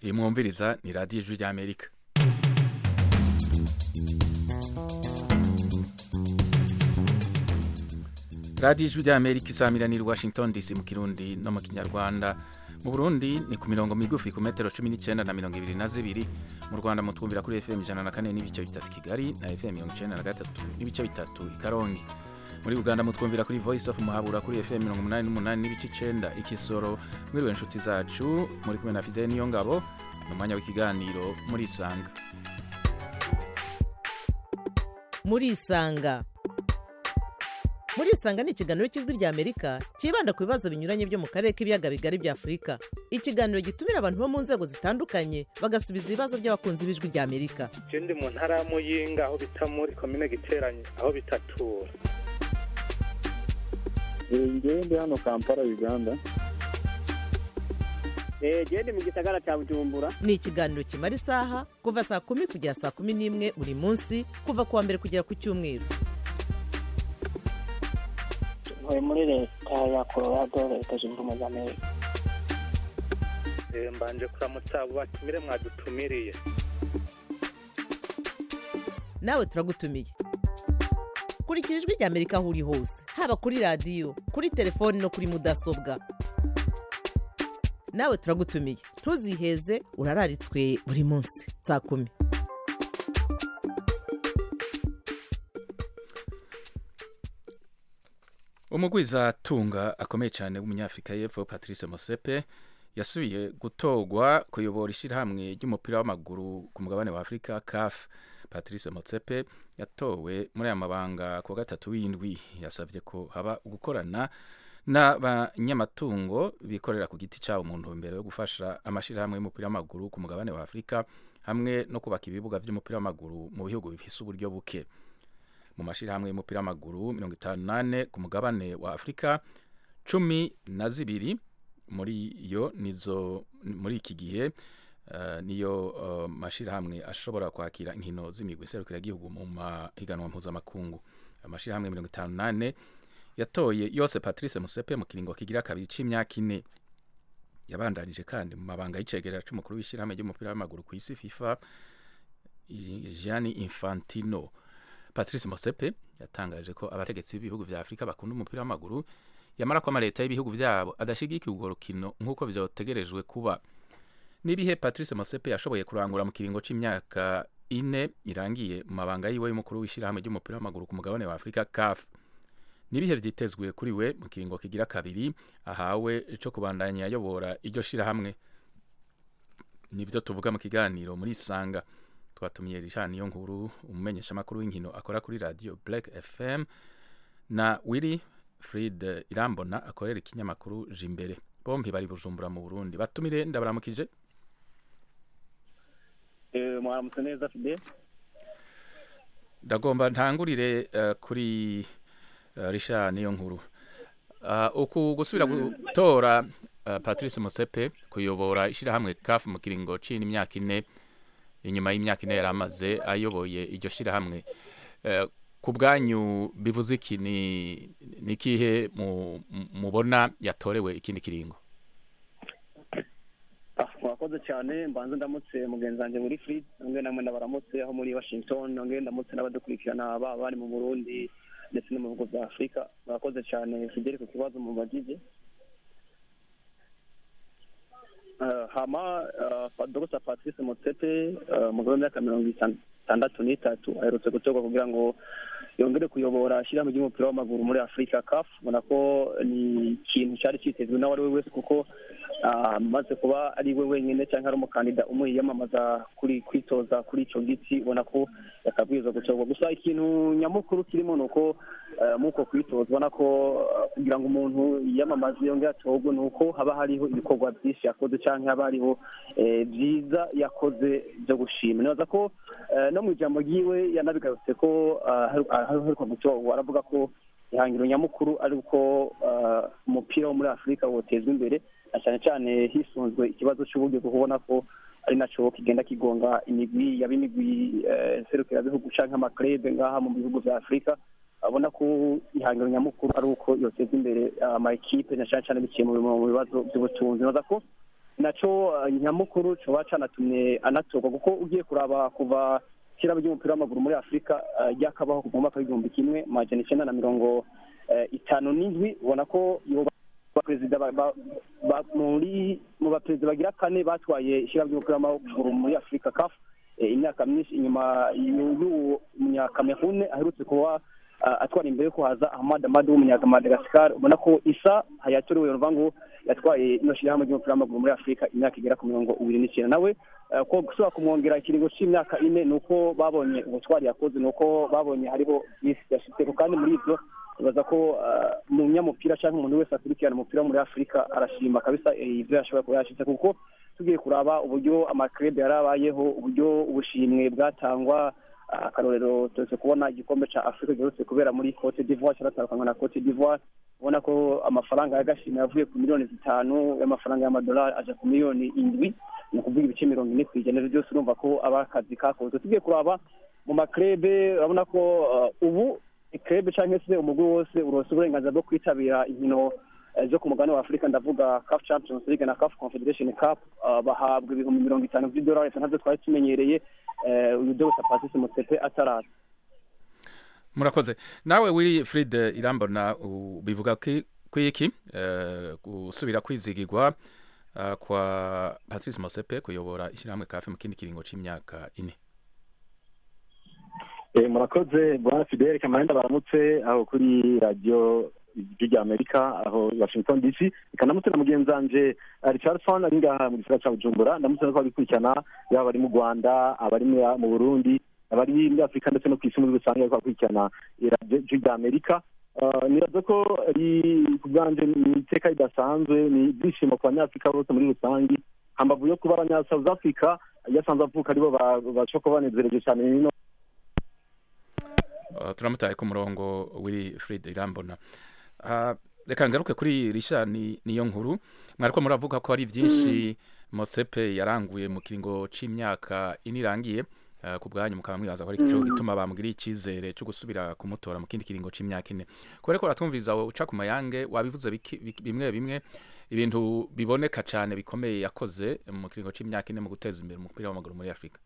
iyi mwumviriza ni radiyo ijwi ry'amerika radiyo ijwi ry'amerika izamiranira i washington dc mu kirundi no mu kinyarwanda mu burundi ni ku mirongo migufi ku metero cumi n'icyenda na mirongo ibiri na zibiri mu rwanda mutwumvira kuri fm ijana na kane n'ibice bitatu kigali na fm mirongo icyenda na gatatu n'ibice bitatu i karongi muri uganda mutwumvira kuri voice of muhabura kuri fm mirongo umunani n'umunani n'ibice icenda ikisoro mwiriwe inshuti zacu muri kumwe na fidel niyo ngabo ni umwanya w'ikiganiro muri isanga muri isanga muri isanga ni ikiganiro cy'ijwi rya amerika cyibanda ku bibazo binyuranye byo mu karere k'ibiyaga bigari bya afurika ikiganiro gitumira abantu bo mu nzego zitandukanye bagasubiza ibibazo by'abakunzi b'ijwi rya amerika je ndi mu ntara ya muyinga aho bita muri komine giteranye aho bitatura ngewe ndi hano kampala uganda genda mu gisagara cya bujumbura ni ikiganiro kimara isaha kuva saa kumi kugera saa kumi n'imwe buri munsi kuva ku wa mbere kugera ku cyumweru ntuye muri leta ya colorado leta zunze ubumwe za amerika Eh, mbanje kuramutsa abo batumire mwadutumiriye nawe turagutumiye kurikira ijwi rya amerika aho uri hose haba kuri radiyo kuri telefoni no kuri mudasobwa nawe turagutumiye ntuziheze urararitswe buri munsi saa kumi umugwizatunga akomeye cyane w'umunyafurika y'epfo patrice mosepe yasubiye gutorwa kuyobora ishyirahamwe ry'umupira w'amaguru ku mugabane wa afurika caf patrice mosepe yatowe muri aya mabanga ku wa gatatu w'indwi yasabye ko haba gukorana n'abanyamatungo bikorera ku giti cyabo mu ntumbero yo gufasha amashyirahamwe y'umupira w'amaguru ku mugabane wa afurika hamwe no kubaka ibibuga by'umupira w'amaguru mu bihugu bifise uburyo buke mu mashyirahamwe y'umupira w'amaguru mirongo itanu n'ane ku mugabane wa afurika cumi na zibiri muri yo nizo muri iki gihe uh, niyo uh, mashyirahamwe ashobora kwakira inkino z'imigwi iserukiragihugu mu mahiganwa mpuzamakungu amashyirahamwe mirongo itanu n'ane yatoye yose patrice musepe mu kiringo kigira kabiri c'imyaka ine yabandanije kandi mu mabanga y'icegera c'umukuru w'ishyirahamwe ry'umupira w'amaguru ku isi fifa gianni infantino patrice mosepe yatangaje ko abategetsi b'ibihugu vya afurika bakunda umupira w'amaguru yamara ko amaleta y'ibihugu vyabo adashigikiye urwo rukino nk'uko vyotegerejwe kuba n'ibihe patrice mosepe yashoboye kurangura mu kiringo c'imyaka ine irangiye mu mabanga yiwe y'umukuru w'ishyirahamwe ry'umupira w'amaguru ku mugabane wa afurika caf n'ibihe vyitezwe kuri we mu kiringo kigira kabiri ahawe co kubandanya yayobora iryo shirahamwe nivyo tuvuga mu kiganiro muri isanga twatumiye Richard niyo nkuru umumenyeshamakuru w'inkino akora kuri radio Black FM na Willy Fried Irambona akorera ikinyamakuru Jimbere bombi bari Bujumbura mu Burundi batumire ndabaramukije mwaramutse neza fide ndagomba ntangurire uh, kuri uh, Richard niyo nkuru uh, uku gusubira gutora uh, Patrice Mosepe kuyobora ishirahamwe CAF mu kiringo c'imyaka ine inyuma y'imyaka ine yari amaze ayoboye iryo shyirahamwe ku bwanyu bivuze iki ni ikihe mubona yatorewe ikindi kiringo murakoze cyane mbanza ndamutse mugenzi wanjye muri free nongere namwe ndabaramutse aho muri washington nongere ndamutse n'abadukurikirana baba bari mu burundi ndetse no mu bihugu bya afurika murakoze cyane fideli ku kibazo mubagije hama dogita patrice motsepe umugabo w'imyaka mirongo itandatu n'itatu aherutse gutorwa kugira ngo yongere kuyobora ishyirahamwe ry'umupira w'amaguru muri afurika kafu ubona ko ni ikintu cyari cyitezwe n'uwo ari we wese kuko amaze kuba ari we wenyine cyangwa ari umukandida umwiyamamaza kuri kwitoza kuri icyo giti ubona ko yakabwirizwa gutorwa gusa ikintu nyamukuru kirimo ni uko muri uko kwitoza ubona ko kugira ngo umuntu yiyamamaze yongere atorwe ni uko haba hariho ibikorwa byinshi yakoze cyangwa haba hariho byiza yakoze byo gushima nibaza ko no mu ijambo ryiwe yanabigarutse ko aheruka gutorwa aravuga ko ihangiro nyamukuru ari uko umupira wo muri afurika wotezwa imbere na cyane cyane hisunzwe ikibazo cy'uburyo bwo kubona ko ari nacyo kigenda kigonga imigwi yaba imigwi serukirabihugu cyangwa amakrebe ngaha mu bihugu bya afurika abona ko ihangiro nyamukuru ari uko yoteza imbere ama ekipe na cyane cyane biciye mu bibazo by'ubutunzi baza ko naco eh, nyamukuru coba canatumye anatorwa kuko ugiye kuraba kuva ishyirahamwe ry'umupira w'amaguru muri afurika eh, ryakabaho kuva mu mwaka w'igihumbi kimwe majana icenda na mirongo eh, itanu n'indwi ubona ko yoba abaperezida ba- ba- ba- muri mu baperezida bagira kane batwaye ishyirahamwe ry'umupira w'amaguru muri afurika kafu imyaka myinshi inyuma y'uwo munyakamerune aherutse kuba ah, atwara imbere ko haza ahmad amadu w'umunyamadagascar ubona ko isa hayatorewe ruvuga ngo yatwaye ino shyirahamwe ry'umupira w'amaguru muri afurika imyaka igera ku mirongo ibiri n'icyenda nawe eh, ko gusubira kumwongera ikiringo cy'imyaka ine ni uko babonye ubutwari yakoze ni uko babonye hariho byinshi yashitseko kandi muri ibyo ibaza ko ah, umunyamupira cyangwa umuntu wese akurikirana umupira wo muri afurika arashima kabisa eh, ivyo yashoboye kuba yashitse kuko tugiye kuraba uburyo amakrebe yarabayeho uburyo ubushimwe bwatangwa ah, akarorero tuze kubona igikombe ca afurika giherutse kubera muri cote d'ivoire cyaratandukanywa na cote d'ivoire ubona ko amafaranga y'agashimwe yavuye ku miliyoni zitanu y'amafaranga y'amadolari aja ku miliyoni indwi ni ukuvuga ibice mirongo ine ku ijana byose urumva ko aba akazi kakozwe tugiye kuraba mu makrebe urabona ko ah, ubu ikrebe cyangwa se umugwi wose urose uburenganzira bwo kwitabira inkino eh, zo ku mugabane wa afurika ndavuga caf champions league na caf confederation cup ah, bahabwa ibihumbi mirongo itanu by'idolari ntabyo twari tumenyereye eh, uyu dogita patrice mutsepe ataraza murakoze nawe wiri Fred irambona u- bivuga ki- kwiki eh, gusubira kwizigirwa ah, kwa Patrice Mosepe kuyobora ishyirahamwe kafe mu kindi kiringo c'imyaka ine Eh, murakoze bwana fidele kamarenda baramutse aho kuri radiyo ijwi rya amerika aho washington dc reka ndamutse na mugenzi wanje eh, richardson ari ngaha mu gisagara ca bujumbura ndamutse ko babikurikirana yaba abari mu rwanda abari mu- mu burundi abari muri afurika ndetse no ku isi muri rusange bariko bakurikirana eh, radiyo ijwi rya amerika Eh, nibaza ko ari ku bwanje ni iteka ridasanzwe ni ibyishimo ku banyafurika bose muri rusange hambavu yo kuba abanya south africa iyo asanzwe avuka aribo ba- bashobora kuba banezereje cyane nino Uh, turamutaye ku murongo wiri Fred irambona Ah, reka ngaruke kuri risha ni niyo nkuru mwariko muravuga ko hari byinshi Mosepe yaranguye mu kiringo c'imyaka ine irangiye ah, ku bwanyu mukaba mwibaza ko ari cyo gituma bamugiriye icyizere cyo gusubira kumutora mu kindi kiringo c'imyaka ine kubera ko ratumviriza wowe uca ku mayange wabivuze biki- biki- bimwe bimwe ibintu biboneka cyane bikomeye yakoze mu kiringo c'imyaka ine mu guteza imbere umupira w'amaguru muri Afurika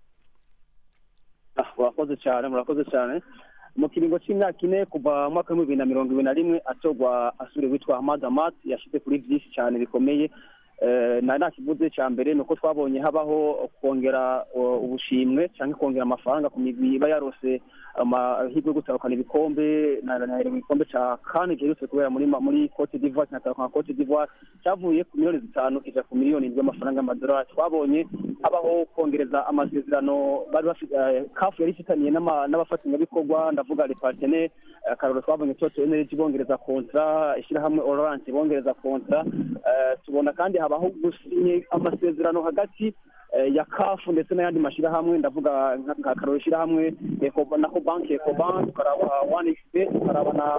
Ah, murakoze cyane murakoze cyane mu kiringo cy'imyaka ine kuva mu mwaka w'ibihumbi bibiri na mirongo ibiri na rimwe atorwa asubire witwa Ahmad Ahmad yashyize kuri byinshi cyane bikomeye Eh, na nta kivuze cya mbere ni uko twabonye habaho kongera uh, ubushimwe cyangwa kongera amafaranga ku migwi iba yarose amahirwe yo gutahukana ibikombe na na- na- igikombe cya kane giherutse kubera muri ma- muri cote d'ivoire kinatahukana cote d'ivoire cyavuye ku miliyoni zitanu kija ku miliyoni indwi y'amafaranga y'amadolari twabonye habaho kongereza amasezerano bari bafite eh, kafu yari ifitaniye n'ama- n'abafatanyabikorwa ndavuga le partenaire eh, akarorero twabonye toto energy bongereza kontra ishyirahamwe orange bongereza kontra Eh, tubona kandi habaho gusinye amasezerano hagati eh, ya kafu ndetse n'ayandi mashyirahamwe ndavuga nka nka akarorero ishyirahamwe Eco- nako banki ecobank tukaraba one xp tukaraba na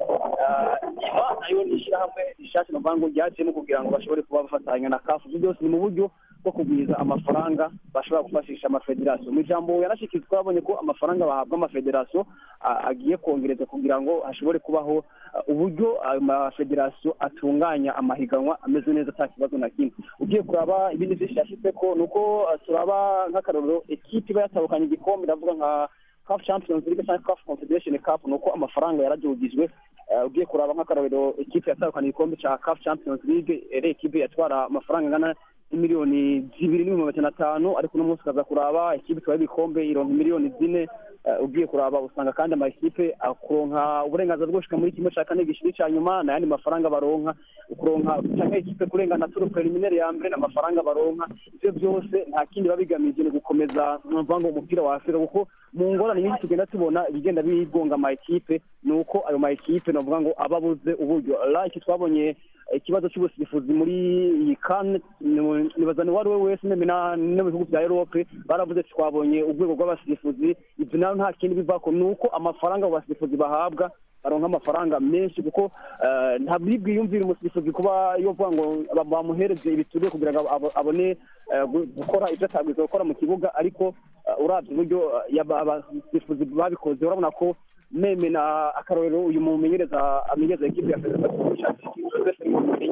eh, iba nayo ni ishyirahamwe rishasha novuga ngo ryajemo kugira ngo bashobore kuba bafatanya na kafu ibyo byose ni mu buryo bwo kugwiza amafaranga bashobora gufashisha amafederasiyo mu ijambo yanashyikirizwa twabonye ko amafaranga bahabwa amafederasiyo a- agiye kongereza kugira ngo hashobore kubaho uh, uburyo ayo mafederasiyo atunganya amahiganwa ameze neza nta kibazo na kimwe ugiye kuraba ibindi byinshi yashyize ko ni uko uh, turaba nk'akarorero ekipi iba yatahukanye igikombe ndavuga nka CAF Champions League cyangwa CAF Confederation Cup ni uko amafaranga yaragihugijwe Eh, ugiye kuraba nk'akarorero ekipe yatahukanye igikombe cya CAF Champions League ere ekipe yatwara amafaranga angana miliyoni zibiri n'ibihumbi magana atanu ariko uno munsi ukaza kuraba ikipe itwaye ibikombe ironka miliyoni zine Eh, ugiye kuraba usanga kandi amakipe akuronka uburenganzira bwo gushika muri kimwe cya kane gishiri cya nyuma n'ayandi mafaranga baronka ukuronka cyangwa ikipe kurengana turu preliminaire ya mbere n'amafaranga baronka ivyo byose nta kindi biba bigamije ni gukomeza numva ngo umupira wa afurika kuko mu ngorane nyinshi tugenda tubona ibigenda bigonga ama ekipe ni uko ayo ma ekipe navuga ngo aba abuze uburyo like twabonye ikibazo cy'ubusifuzi muri iyi kane nibaza ni uwo ari we wese neme na- no mu bihugu bya erope baravuze ati twabonye urwego rw'abasifuzi ibyo nayo nta kindi bivako ni uko amafaranga abo basifuzi bahabwa baronka amafaranga menshi kuko eh, nta bwiyumvira umusifuzi kuba yovuga ngo ba- bamuhereze ibituriye kugira ngo abo- abone eh, gu- gukora ibyo atabwiza gukora mu kibuga ariko eh, uravye uburyo eh, yaba- abasifuzi babikoze urabona ko meme na akarorero uyu mumenyereza amenyereza ekipe ya federasiyo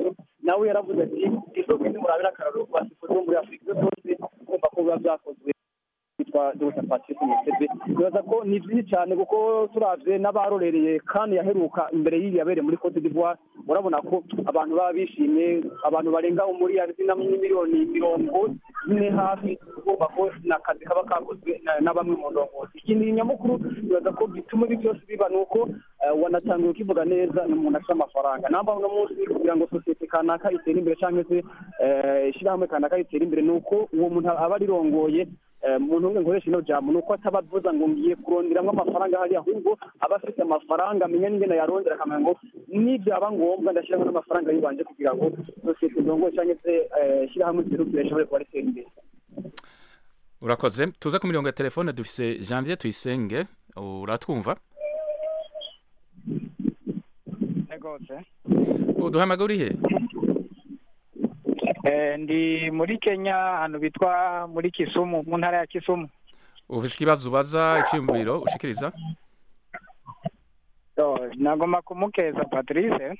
nawe yaravuze ati isoko nimurabira akararo ku basifuzi bo muri afurika ibyo byose kumva ko biba byakozwe witwa dr patrice mutebe bibaza ko ni byinshi cyane kuko turavye n'abarorereye kandi yaheruka imbere y'iyi yabereye muri cote d'ivoire urabona ko abantu baba bishimye abantu barenga umuriyari n'imiliyoni mirongo ine hafi kumva ko ni akazi kaba kakozwe na- na bamwe mu ndongozi ikindi nyamukuru bibaza ko gituma ibi byose biba ni uko eh, wanatangiye ukivuga neza ni umuntu afite amafaranga namba uno munsi kugira ngo sosiyete kanaka itere imbere cyangwa se eh, ishyirahamwe kanaka ritere imbere ni uko uwo muntu aba arirongoye Eh, umuntu umwe nkoresha ino jambo ni uko ataba avuza ngo ngiye kuronderamo amafaranga hariya ahubwo aba afite amafaranga amenya n'ingene yarondera akamenya ngo nibyaba ngombwa ndashyiramo n'amafaranga yibanje kugira ngo sosiyete ndongoye cyangwa se eh, ishyirahamwe ryirukire rishobore kuba ritera imbere urakoze tuze ku mirongo ya telefone dufise janvier tuyisenge uratwumva rwose uduhamagara uri he Eh, ndi muri kenya ahantu bitwa muri kisumu mu ntara ya kisumu ufise ikibazo ubaza iciyumviro ushikiriza So, nagomba kumukeza patrice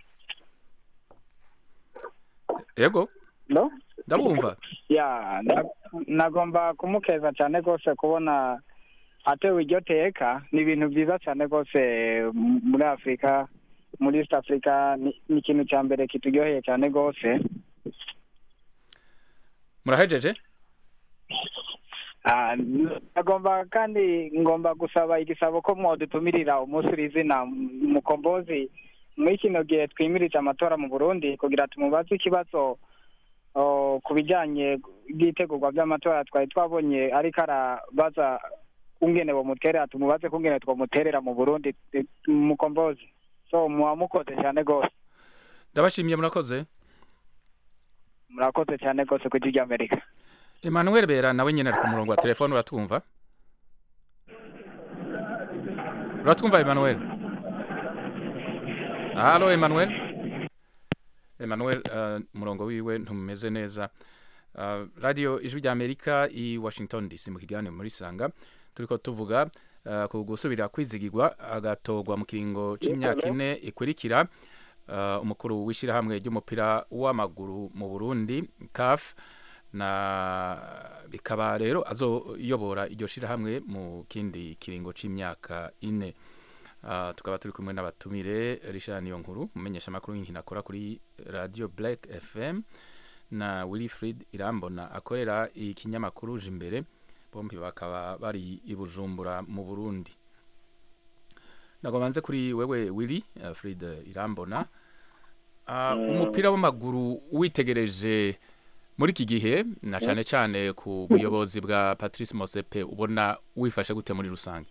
yego no ndabumva ya na- nagomba kumukeza cyane rwose kubona atewe iryo teka ni ibintu byiza cyane rwose m- muri afurika muri east africa ni ni ikintu cya mbere kituryoheye cyane rwose murahejeje Ah, nagomba kandi ngomba gusaba igisabo ko mwadutumirira umunsi uri izina mukombozi muri kino gihe twimirije amatora mu burundi kugira tumubaze ikibazo oh, ku bijyanye n'itegurwa by'amatora twari twabonye ariko arabaza kungene bomuterera tumubaze kungene twomuterera mu burundi eh, mukombozi so muba mukoze cyane rwose ndabashimiye murakoze murakoze cyane rwose ku ijwi ry'amerika emmanuel bera nawe nyine ari ku murongo wa telefone uratwumva uratwumva emmanuel halo emmanuel emmanuel uh, umurongo wiwe ntumeze neza uh, radio ijwi rya amerika i washington dc mu kiganiro muri sanga turiko tuvuga uh, ku gusubira kwizigirwa agatogwa mu kiringo c'imyaka ine ikurikira uh, umukuru w'ishyirahamwe ry'umupira w'amaguru mu burundi caf na bikaba rero azoyobora iryo shirahamwe mu kindi kiringo c'imyaka ine uh, tukaba turi kumwe n'abatumire Richard Niyonkuru umumenyesha amakuru y'inkino akora kuri radio Black FM na Wilfried Irambona akorera ikinyamakuru Jimbere bombi bakaba bari i Bujumbura mu Burundi nagomanze kuri wewe Willy uh, Fried Irambona uh, umupira w'amaguru witegereje muri iki gihe na cyane cyane ku buyobozi bwa Patrice Mosepe ubona wifashe gute muri rusange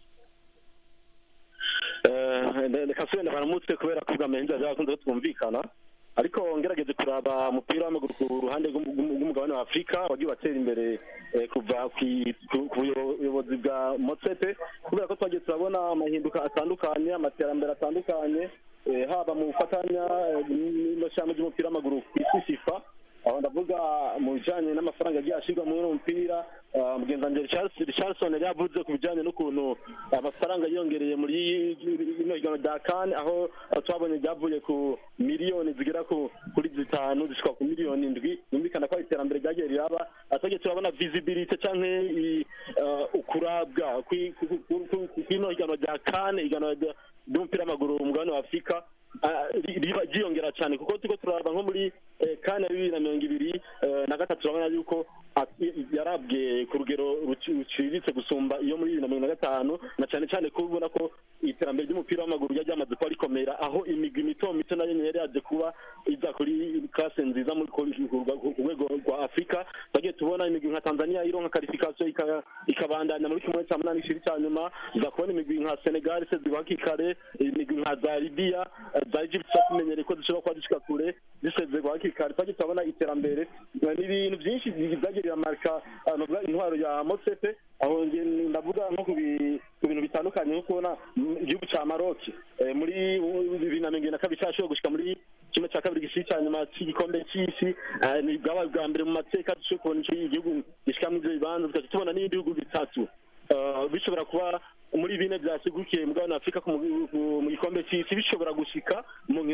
reka subenda baramutse kubera ko ubwamenzi bakunze twumvikana ariko ngerageze kuraba umupira w'amaguru ku ruhande rw'umu- rw'umugabane wa afurika wagiye watera imbere eh, kuva kwi- ku ku buyobozi bwa motsepe kubera ko twagiye turabona amahinduka atandukanye amaterambere atandukanye eh, haba mu gufatanya eh, n'ishyamba ry'umupira w'amaguru ku isi fifa aho ndavuga mu bijyanye n'amafaranga agiye ashyirwa muri uno mupira ah, mugenzi wanjye Richarlison- richardson yari yavuze ku bijyanye n'ukuntu amafaranga yiyongereye muri ino higanwa rya kane aho ah, twabonye ryavuye ku miliyoni zigera ku kuri zitanu zishika ku miliyoni indwi yumvikana ko ari iterambere ryagiye riraba atwagiye turabona visibility canke i- ah, ukurabwa kwi- ku- ku- ku- ku- kw'ino higanwa rya kane higanwa rya- ry'umupira w'amaguru mu mugabane wa afurika ah, ri- riba ryiyongera cyane kuko turiko turaraba nko muri eh, kane ya bibiri na mirongo ibiri eh, na gatatu turabona yuko ah, i- yarabwe ku rugero ruci- ruciriritse gusumba iyo muri bibiri na mirongo na gatanu na cyane cyane ko ubona ko iterambere ry'umupira w'amaguru ryari ryamaze kuba rikomera aho imigwi mito mito nayo nyine yari yaje kuba iza kuri klase nziza muri ku ku- ku rwego rwa afurika twagiye tubona imigwi nka tanzania ironka karifikasiyo ika- ikabandanya muri kimwe cya munani ishiri cya nyuma iza kubona imigwi nka senegal se zibaka ikare imigwi nka za libiya eh, za egypt tumenyereye ko zishobora kuba zishika kure zisezerwa hakiri kare twagiye turabona iterambere Eh, ni ibintu byinshi byagiye biramarika ah, novuga intwaro ya motsepe aho nge ndavuga nko ku bi- ku bintu bitandukanye nko kubona mm, igihugu cya maroki eh, muri uh, bibiri na mirongo ibiri na kabiri cyashoboye gushika muri kimwe cya kabiri gishiri cya nyuma cy'igikombe cy'isi eh, ni bwabaye ubwa mbere mu mateka dushoboye kubona ico igihugu gishika muri ivyo bibanza tugaca tubona n'ibindi bihugu bitatu Eh, bishobora kuba muri bine byasigukiye mugabane wa afurika ku mu- ku- mu gikombe cy'isi bishobora gushika mu nkino zo zo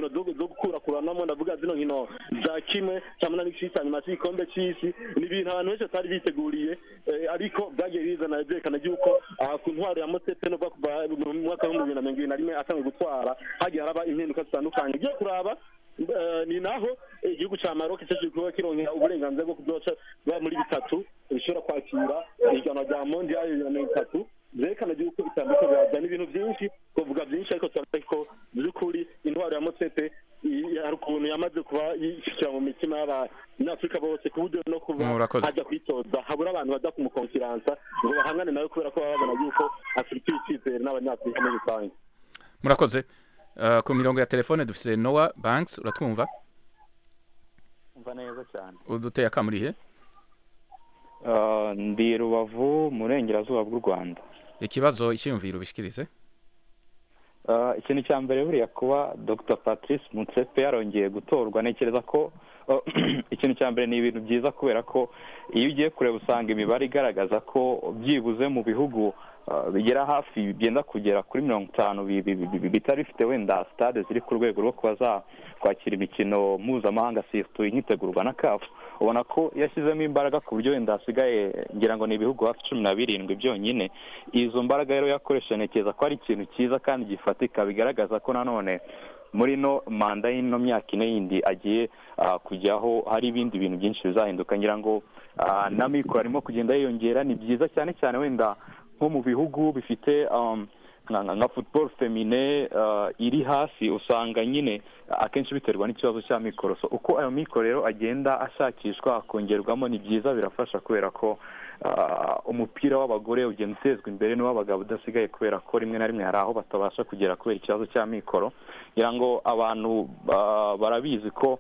zo gukurakuranamo ndavuga zino nkino za kimwe cya munani c'isi hanyuma c'igikombe c'isi ni ibintu abantu benshi batari biteguriye eh, ariko byagiye bizana byerekana yuko aha ku ntwaro ya mosepe no kuva mu mwaka w'ibihumbi bibiri na mirongo ibiri na rimwe atangiye gutwara hagiye haraba impinduka zitandukanye ugiye kuraba eh, ni naho igihugu ca Maroc cyaje kuba kironkera uburenganzira bwo kuzoca ba muri bitatu bishobora kwakira ihiganwa rya mondial ya mirongo itatu byerekana yuko bitandukanye byazana ibintu byinshi kuvuga byinshi ariko turavuga ko by'ukuri intwaro ya motsepe i- hari ukuntu yamaze kuba yishyira mu mitima y'abanyafurika bose ku buryo no kuba Murakoze. hajya kwitoza habura abantu baza kumukonfiransa ngo bahangane nawe kubera ko baba babona yuko afite icyizere n'abanyafurika muri rusange murakoze Uh, ku mirongo ya telefone dufise noah banks uratwumva umva neza cyane uduteye akamurihe Ah, ndi rubavu mu burengerazuba bw'u rwanda ikibazo icyiyumviro ubishikirize Ah, ikintu cya mbere buriya kuba dr patrice mutsepe yarongeye gutorwa ntekereza ko ah, ikintu cya mbere ni ibintu byiza kubera ko iyo ugiye kureba usanga imibare igaragaza ko byibuze mu bihugu ah, bigera hafi byenda kugera kuri mirongo itanu bi- bi- bi- bi- bitari bifite wenda stade ziri ku rwego rwo kuba zakwakira imikino mpuzamahanga sirtu inyitegurwa na kafu ubona ko yashyizemo imbaraga ku buryo wenda hasigaye ngira ngo ni ibihugu hafi cumi na birindwi byonyine izo mbaraga rero yakoresheje ntekereza ko ari ikintu cyiza kandi gifatika bigaragaza ko nanone muri no manda y'ino myaka ine yindi agiye ah, kujyaho hari ibindi bintu byinshi bizahinduka ngira ngo ah, na mikoro arimo kugenda yiyongera ni byiza cyane cyane wenda nko mu bihugu bifite um, nka nka- nka football femine uh, iri hasi usanga nyine akenshi biterwa n'ikibazo cya mikoro so uko ayo mikoro rero agenda ashakishwa akongerwamo ni byiza birafasha kubera ko uh, umupira w'abagore ugenda utezwa imbere n'uw'abagabo udasigaye kubera ko rimwe na rimwe hari aho batabasha kugera kubera ikibazo cya mikoro ngira ngo abantu uh, barabizi ko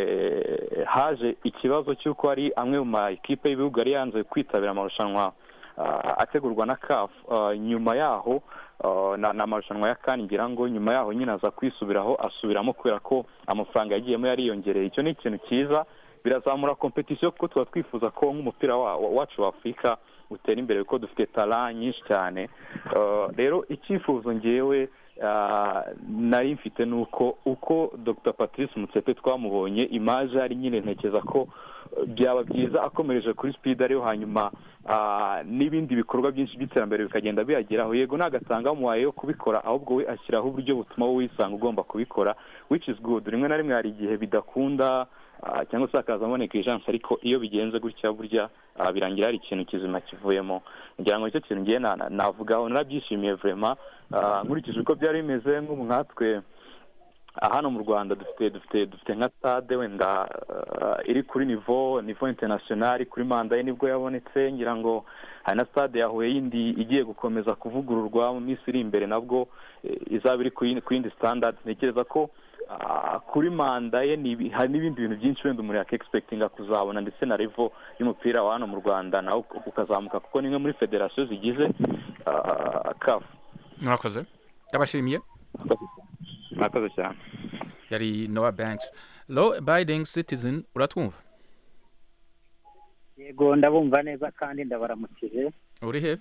eh, haje ikibazo cy'uko hari amwe mu ma ekipe y'ibihugu yari yanze kwitabira amarushanwa uh, ategurwa na CAF uh, nyuma yaho uh, na na amarushanwa ya kani ngira ngo nyuma yaho nyine aza kwisubiraho asubiramo kubera ko amafaranga yagiyemo yariyongereye icyo ni ikintu cyiza birazamura kompetisiyo kuko tuba twifuza ko nk'umupira wa- wa- wacu wa afurika utera imbere kuko dufite tara nyinshi cyane Uh, rero icyifuzo ngewe uh, nari mfite ni uko uko dr patrice mutsepe twamubonye imaje ari nyine ntekereza ko uh, byaba byiza akomereje kuri speed ariyo hanyuma ah, n'ibindi bikorwa byinshi by'iterambere bikagenda biyageraho yego ntagatanga umuhaye yo kubikora ahubwo we ashyiraho uburyo butuma wowe wisanga ugomba kubikora which is good rimwe na rimwe hari igihe bidakunda ah, cyangwa se hakazamo negligence ariko iyo bigenze gutya burya ah, birangira hari ikintu kizima kivuyemo ngira ngo nicyo kintu ngiye na- na- navugaho narabyishimiye vraiment Ah, nkurikije uko byari bimeze nk'ubu nkatwe ah, hano mu rwanda dufite dufite dufite nka stade wenda ah, iri kuri nivo nivo international kuri manda ye nibwo yabonetse ngira ngo hari na stade ya Huye yindi igiye gukomeza kuvugururwa mu minsi iri imbere nabwo eh, izaba iri ku yindi- ku yindi standard ntekereza ko ah, kuri manda ye ni ibi- hari n'ibindi bintu byinshi wenda umuntu yakegispektinga kuzabona ndetse na revo y'umupira wa hano mu rwanda nawe ukazamuka kuko ni imwe muri federasiyo zigize kafu murakoze ndabashimiye murakoze cyane yari noah banks law abiding citizen uratwumva yego ndabumva neza kandi ndabaramukije uri he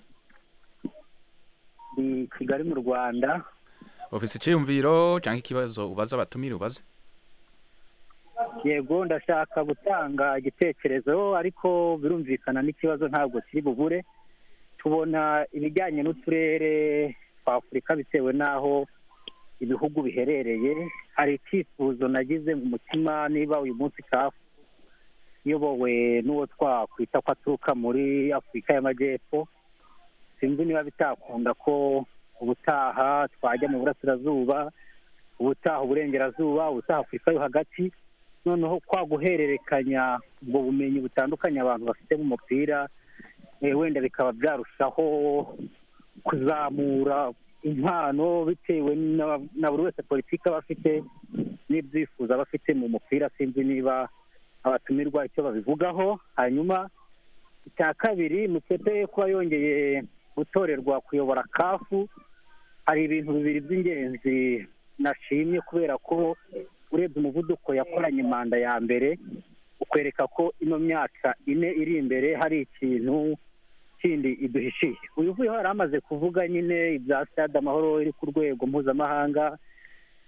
ndi kigali mu rwanda ufise icyiyumviro cyangwa ikibazo ubaza abatumire ubaze yego ndashaka gutanga igitekerezo ariko birumvikana n'ikibazo ntabwo kiri bubure tubona ibijyanye n'uturere twa afurika bitewe n'aho ibihugu biherereye hari icyifuzo nagize mu mutima niba uyu munsi kafu iyobowe n'uwo twakwita ko aturuka muri afurika y'amajyepfo sinzi niba bitakunda ko ubutaha twajya mu burasirazuba ubutaha uburengerazuba ubutaha afurika yo hagati noneho kwa guhererekanya ubwo bumenyi butandukanye abantu bafite mu mupira eh, wenda bikaba byarushaho kuzamura impano bitewe na- na buri wese politiki aba afite n'ibyifuzo aba afite mu mupira sinzi niba abatumirwa icyo babivugaho hanyuma icya kabiri mutete kuba yongeye gutorerwa kuyobora kafu hari ibintu bibiri by'ingenzi nashimye kubera ko urebye umuvuduko yakoranye manda ya mbere ukwereka ko ino myaka ine iri imbere hari ikintu kindi iduhishiye uyu uvuyeho yari amaze kuvuga nyine ibya stade amahoro iri ku rwego mpuzamahanga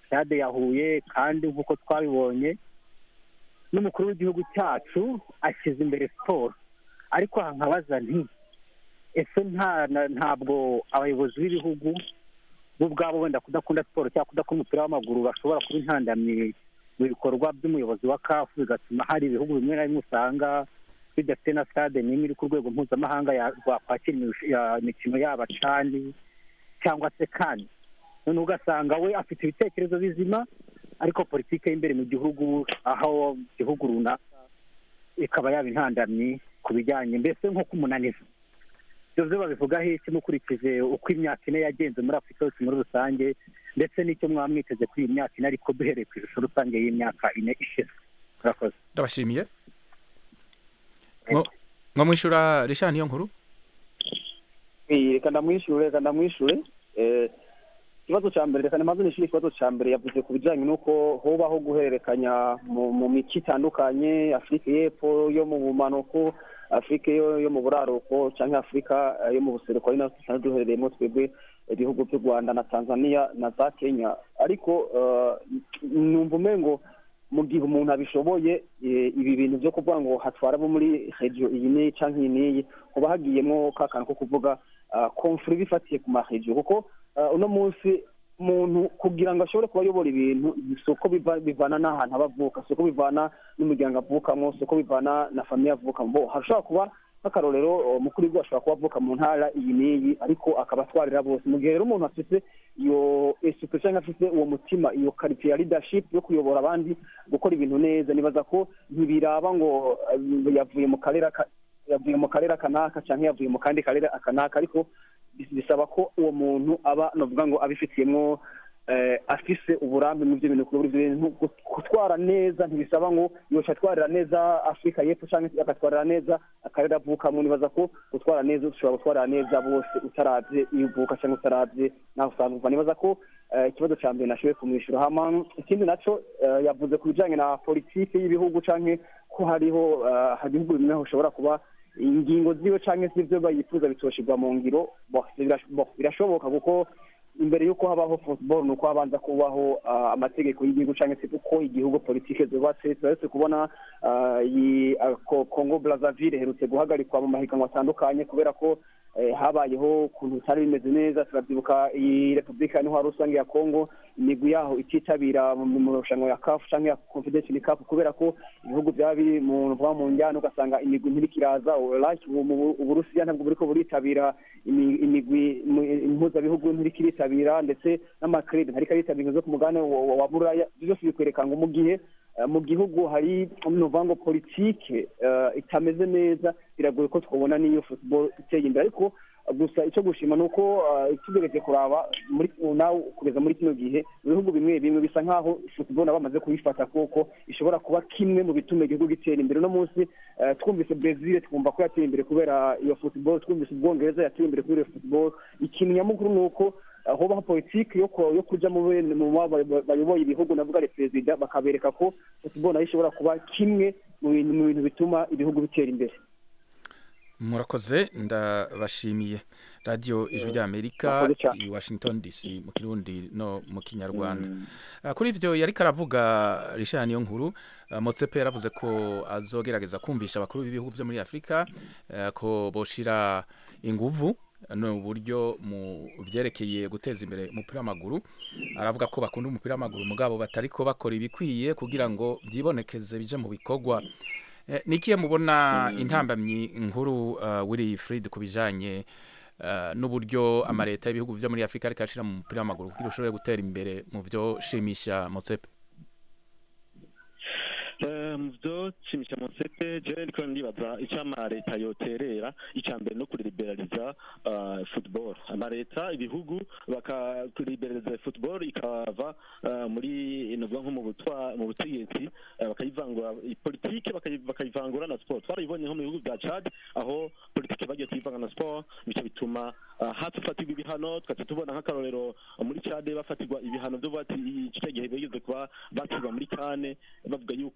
stade ya huye kandi nk'uko twabibonye n'umukuru w'igihugu cyacu ashyize imbere siporo ariko aha nkabaza nti ese nta na- ntabwo abayobozi b'ibihugu bo ubwabo wenda kudakunda siporo cyangwa kudakunda umupira w'amaguru bashobora kuba intandamyi mu bikorwa by'umuyobozi wa kafu bigatuma hari ibihugu bimwe na bimwe usanga bidafite na stade n'imwe iri ku rwego mpuzamahanga ya- rwakwakira imirush- ya- imikino yaba cani cyangwa se kane noneho ugasanga we afite ibitekerezo bizima ariko politiki y'imbere mu gihugu aho igihugu runaka ikaba yaba intandamyi ku bijyanye mbese nko kumunaniza ibyo byo babivugaho iki mukurikije uko imyaka ine yagenze muri afurika yose muri rusange ndetse n'icyo mwaba mwiteze kuri iyi myaka ine ariko duhereye ku ishusho rusange y'imyaka ine ishize murakoze ndabashimiye Mwo- mwo mwishura rishani niyo nkuru Eh, reka ndamwishure reka ndamwishure Eh, ikibazo cya mbere reka nimaze nishyure ikibazo cya mbere yavuze ku bijyanye n'uko hobaho guhererekanya mu mu mico itandukanye afurika y'epfo yo mu bumanuko afurika yo yo mu buraruko cyangwa afurika eh, yo mu buseruko ari nayo dusanzwe duherereyemo twebwe ibihugu by'u rwanda na tanzania na za kenya ariko eh, numva umengo mu gihe umuntu abishoboye eh, ibi bintu byo kuvuga ngo hatwara abo muri regiyo iyi n'iyi cyangwa iyi n'iyi kuba hagiyemo ka kantu ko kuvuga konfuri bifatiye ku maregiyo kuko ah, uno munsi umuntu kugira ngo ashobore kuba ayobora ibintu si uko biva- bivana n'ahantu aba avuka si uko bivana n'umuryango avukamo si uko bivana na famiye avukamo bo hashobora kuba nk'akarorero umukuru w'igihugu ashobora kuba avuka mu ntara iyi n'iyi ariko akaba atwarira bose mu gihe rero umuntu afite iyo esupe cyangwa afite uwo mutima iyo karitsiye ya leadership yo kuyobora abandi gukora ibintu neza nibaza ko ntibiraba ngo eh, yavuye mu karere aka- yavuye mu karere kanaka cyangwa yavuye mu kandi karere kanaka ariko bis- bisaba ko uwo muntu aba navuga ngo abifitiyemo eh, afise uburambe mu byo bintu kuri buri bintu Gu- gutwara neza ntibisaba ngo yoca atwarira neza afurika y'epfo cyangwa se agatwarira neza akarere avukamo nibaza ko gutwara neza ushobora gutwarira neza bose utaravye iyo uvuka cyangwa utaravye naho usanzwe uva nibaza ko eh, ikibazo cya mbere nashoboye kumwishyura hama ikindi naco eh, yavuze ku bijanye na politiki y'ibihugu canke ko hariho eh, hari ibihugu bimwe ushobora kuba ingingo ziwe cyangwa se ibyo bayifuza bitoshirwa mu ngiro bo, birash- bo, birashoboka kuko imbere y'uko habaho football ni uko habanza kubaho ah, amategeko y'igihugu cyangwa se uko igihugu politike zubatse turetse kubona ah, iyi ah, Ko- congo brazzaville iherutse guhagarikwa mu mahiganwa atandukanye kubera ko eh, habayeho ukuntu bitari bimeze neza turabyibuka iyi repubulika ya ntwaro rusange ya congo imigwi yaho ititabira mu mu marushanwa ya kafu cyangwa ya confederation cup kubera ko ibihugu byaba biri mu vuba mu njyana ugasanga imigwi ntiriko iraza like ubu mu- uburusiya ntabwo buriko buritabira imi- imigwi mu- impuzabihugu ntiriko iritabira ndetse n'amakrede ntariko aritabira ingingo zo ku mugabane wa- wa wa buraya Ibyo byose bikwereka ngo mu gihe eh, mu gihugu hari nuvuga ngo politike eh, itameze neza biragoye ko twabona n'iyo football iteye imbere ariko gusa icyo gushima ni uko eh, tugereje kuraba muri nawe kugeza muri kino gihe ibihugu bimwe bimwe bisa nk'aho football nabo bamaze kuyifata kuko ishobora kuba kimwe mu bituma igihugu gitera imbere uno munsi eh, twumvise brezil twumva ko yateye imbere kubera iyo football twumvise ubwongereza yateye imbere kubera iyo football ikintu nyamukuru ni uko eh, hobaho politiki yo ku- yo kuja mu bene- mu ba- ba- bayoboye ibihugu navuga ari perezida bakabereka ko football nayo ishobora kuba kimwe mu bintu mu bintu bituma ibihugu bitera imbere murakoze ndabashimiye radiyo ijwi ry'amerika Murakoze cyane. i washington dc mu kirundi no mu kinyarwanda Ah, kuri ivyo yariko aravuga rishani niyo nkuru ah, motsepe yaravuze ko azogerageza kumvisha abakuru b'ibihugu vyo muri afurika eh, ko boshira inguvu no buryo mu vyerekeye guteza imbere umupira w'amaguru aravuga ko bakunda umupira w'amaguru mugabo batariko bakora ibikwiye kugira ngo vyibonekeze bije mu bikorwa Eh, ni ikihe mubona intambamyi nkuru uh, wiri Fred ku bijanye uh, n'uburyo amaleta y'ibihugu vyo muri Afrika ariko ashira mu mupira w'amaguru kugira ushobore gutera imbere mu vyo shimisha Motsepe Eh, mu byo shimisha monsete jewe ndiko ndibaza icyo amaleta yoterera icya mbere no kuriberaliza uh, football amaleta ibihugu bakakuriberaliza football ikava uh, muri nuvuga nko mu butwa mu butegetsi uh, bakayivangura politike bakayi- bakayivangura na sport twarabibonye nko mu bihugu bya Chad aho politike bagiye kuyivanga na sport bico bituma uh, hatufatirwa ibihano tugaca tubona nk'akarorero uh, muri Chad bafatirwa ibihano byo bati icyo gihe bigeze kuba batirwa muri kane bavuga yuko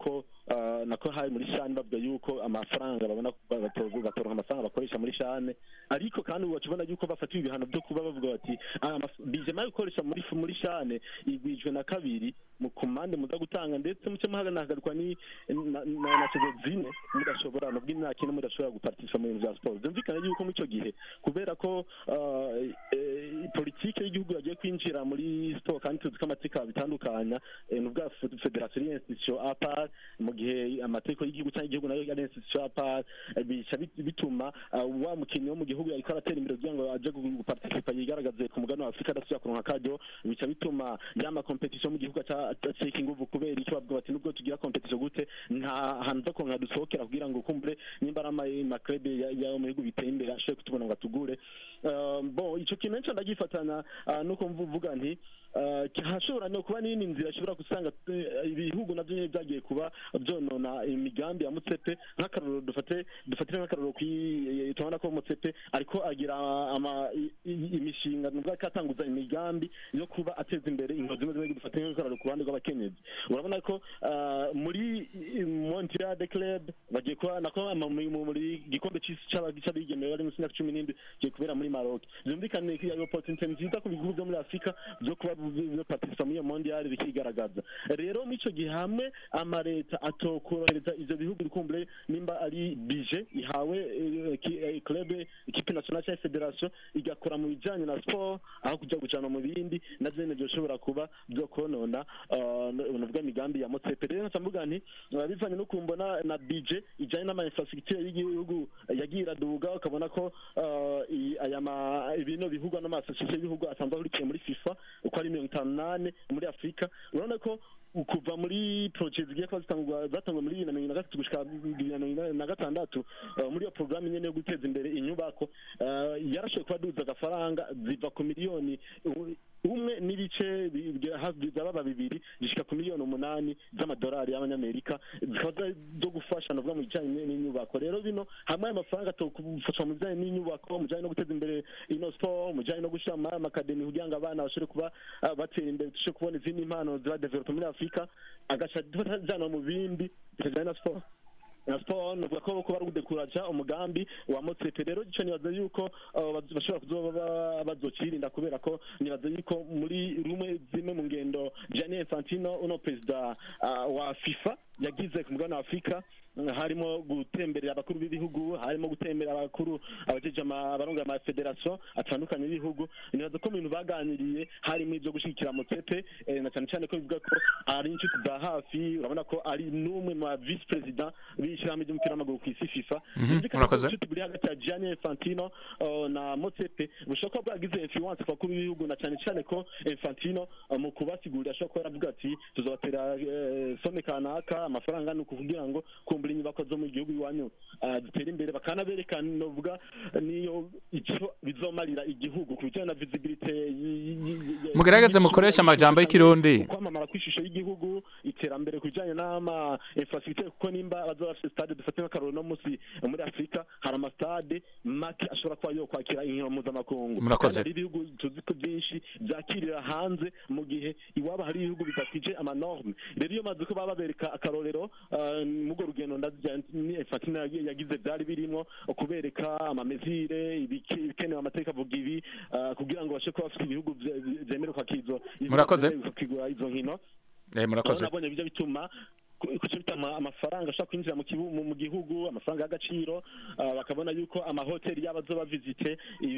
ah, nako hari muri shane bavuga yuko amafaranga babona batoza batoronka amafaranga bakoresha muri shane ariko kandi bakibona yuko bafatiwe ibihano byo kuba bavuga bati "Ah, amaf- bije mayo gukoresha muri muri shane igwijwe na kabiri mu kumande muza gutanga ndetse muce muhagarikwa ni na na- na sezo zine mudashobora nubwo imyaka ine mudashobora guparticipa mu bintu bya siporo byumvikana yuko muri icyo gihe kubera ko ah, eh, politike y'igihugu yagiye kwinjira muri siporo kandi tuzi ko amategeko bitandukanya eh, ni ubwa fe- federasiyo y'institution apar mu gihe amategeko y'igihugu cyangwa igihugu nayo ari institution apar eh, bica bit- bituma ah, wa mukinnyi wo mu gihugu yariko aratera imbere kugira ngo aje gu- guparticipa yigaragaze ku mugabane wa afurika adasubira kuronka akaryo bica bituma yama competition mu gihugu aca- acika inguvu kubera icyo bavuga bati nubwo tugira competition gute nta hantu zo kuronka dusohokera kugira ngo kumbure nimba ari ama- amakrebe ya- yo mu bihugu biteye imbere ashobore kutubona ngo atugure Uh, bon ico kintu nco ndagifatana uh, nuko mvuga nti uh, hashobora no kuba n'iyindi nzira ashobora gusanga eh, ibihugu navyo nyene vyagiye kuba vyonona imigambi ya mutsepe nk'akarorero dufate dufatire nk'akarorero kwi tubona ko mutsepe ariko agira ama i- i- imishinga nubwo ko atanguza imigambi yo kuba ateza imbere inkozi zimwe zimwe dufate nk'akarorero ku ruhande rw'abakenyezi urabona ko uh, muri Montreal de Club bagiye kuba nako ama- mu- mu- muri gikombe c'isi c'aba- c'abigemeye bari munsi y'imyaka cumi n'indwi kigiye kubera muri Maroc byumvikane ko iyo opportunity nziza ku bihugu byo muri Afurika byo kuba biparticipa muri iyo mondial bikigaragaza rero muri ico gihe hamwe amareta atokorohereza ivyo bihugu bikumbure nimba ari bije ihawe eh, ki- eh, club ikipe nationale cyangwa federation igakora mu bijanye na sport aho kuja gujana mu bindi na vyene vyoshobora kuba vyo konona nuvuga imigambi ya motsepe rero nca mvuga nti eh, bivanye no kumbona na bije ijanye n'ama infrastructure y'igihugu yagiye iraduga ukabona ko eh, i- aya ma ibino bivugwa n'amasosiyete y'ibihugu asanzwe ahurikiye muri fifa uko ari mirongo itanu n'ane muri afurika urabona ko kuva muri projet zigiye kuba zitangwa zatangwa muri bibiri na mirongo na gatatu gushika bibiri na mirongo na gatandatu eh, muri iyo porogaramu nyene yo guteza imbere inyubako eh, yarashoboye kuba duza agafaranga ziva ku miliyoni u- umwe n'ibice bi- bigera hafi byababa bibiri zishika ku miliyoni umunani z'amadolari y'abanyamerika zikaba za- zo gufasha navuga mu bijanye n'inyubako rero bino hamwe ayo mafaranga atokufasha mu bijanye n'inyubako mu bijanye no guteza imbere ino sport mu bijanye no gushira mu amakademi kugira ngo abana bashobore kuba ah, batera imbere dushobore kubona izindi impano ziba develope muri afurika agaca ajana mu bindi bijanye na sport na siporo nuvuga ko kuba ari ugudekuraja umugambi wa motsepe rero ico nibaza yuko uh, baz- bashobora kuzoba ba- bazocirinda kubera ko nibaza yuko muri rumwe zimwe mu ngendo Gianni Infantino uno perezida uh, wa FIFA yagize ku mugabane wa Afurika mm, harimo gutemberera abakuru b'ibihugu harimo gutemberera abakuru abajeje ama- abarongoye ama federation atandukanye y'ibihugu nibaza ko mu bintu baganiriye harimo ibyo gushyigikira motsepe eh, na cyane cyane ko bivuga ko ari inshuti za hafi urabona ko ari n'umwe mu ba vice president b'ishyirahamwe ry'umupira w'amaguru ku isi FIFA Mhm, Byumvikana ko murakoze. ubucuti buri hagati ya Gianni Infantino uh, na Motsepe bushobora kuba bwagize influence ku bakuru b'ibihugu na cyane cyane ko Infantino uh, mu kubasigurira ashobora kuba yaravuga ati tuzobatera eh, some kanaka amafaranga ni ukuvugira ngo kumbura inyubako zo mu gihugu iwanyu uh, zitere imbere bakanabereka novuga niyo icyo bizomarira igihugu ku bijyanye na visibility y- y- y- Mugerageze mukoreshe amajambo y'ikirundi. kwamamara kw'ishusho y'igihugu iterambere ku bijyanye n'ama infrastructure kuko nimba bazoba bafite stade dufate nk'akaroro no munsi muri afurika hari amastade make ashobora kuba yo kwakira inkino mpuzamakungu Murakoze. Kandi hari ibihugu tuzi ko byinshi byakirira hanze mu gihe iwabo hari ibihugu bidakwije amanorme rero iyo maze ko baba babereka akarorero uh, murwo rugendo ndazija ni Infantino yagi- yagize byari birimo kubereka amamezire ibiki- ibikenewe amategeko avuga ibi uh, kugira ngo bashe kuba bafite ibihugu vye- vyemerewe kwakira izo Murakoze. kwakira izo nkino Eh, murakoze Urabona nabonye bijya bituma ku- kuca bituma amafaranga ashobora kwinjira mu kibu- mu- mu gihugu amafaranga y'agaciro ah, bakabona yuko amahoteli yabo azoba visite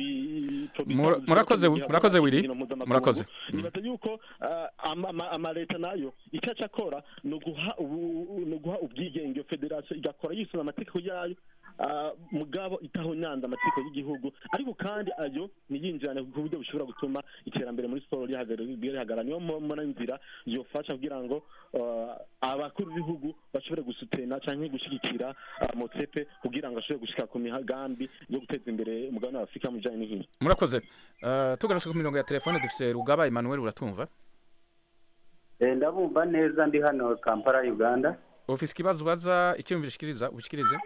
ibi Mura- murakoze murakoze Willy murakoze nibaza yuko ah, ama- ama- amaleta nayo icyo aca akora ni uguha ubu- ni uguha ubwigenge federasiyo igakora yisunga amategeko yayo ah, mugabo itahonyanza amategeko y'igihugu ariko kandi ayo ntiyinjirane ku buryo bushobora gutuma iterambere muri siporo rihagarara rihagarara niyo mbona inzira yofasha kugira ngo ah, abakuru b'ibihugu bashobore gusutena cyangwa gushyigikira ah, motsepe kugira ngo ashobore gushika ku migambi yo guteza imbere umugabane wa afurika mu bijyanye n'inkino murakoze Eh, tugarutse ku mirongo ya telefone dufise rugaba emmanuel uratumva Eh, ndabumva neza ndi hano kampala uganda ufise ikibazo ubaza icyumviro ushikiriza ushikirize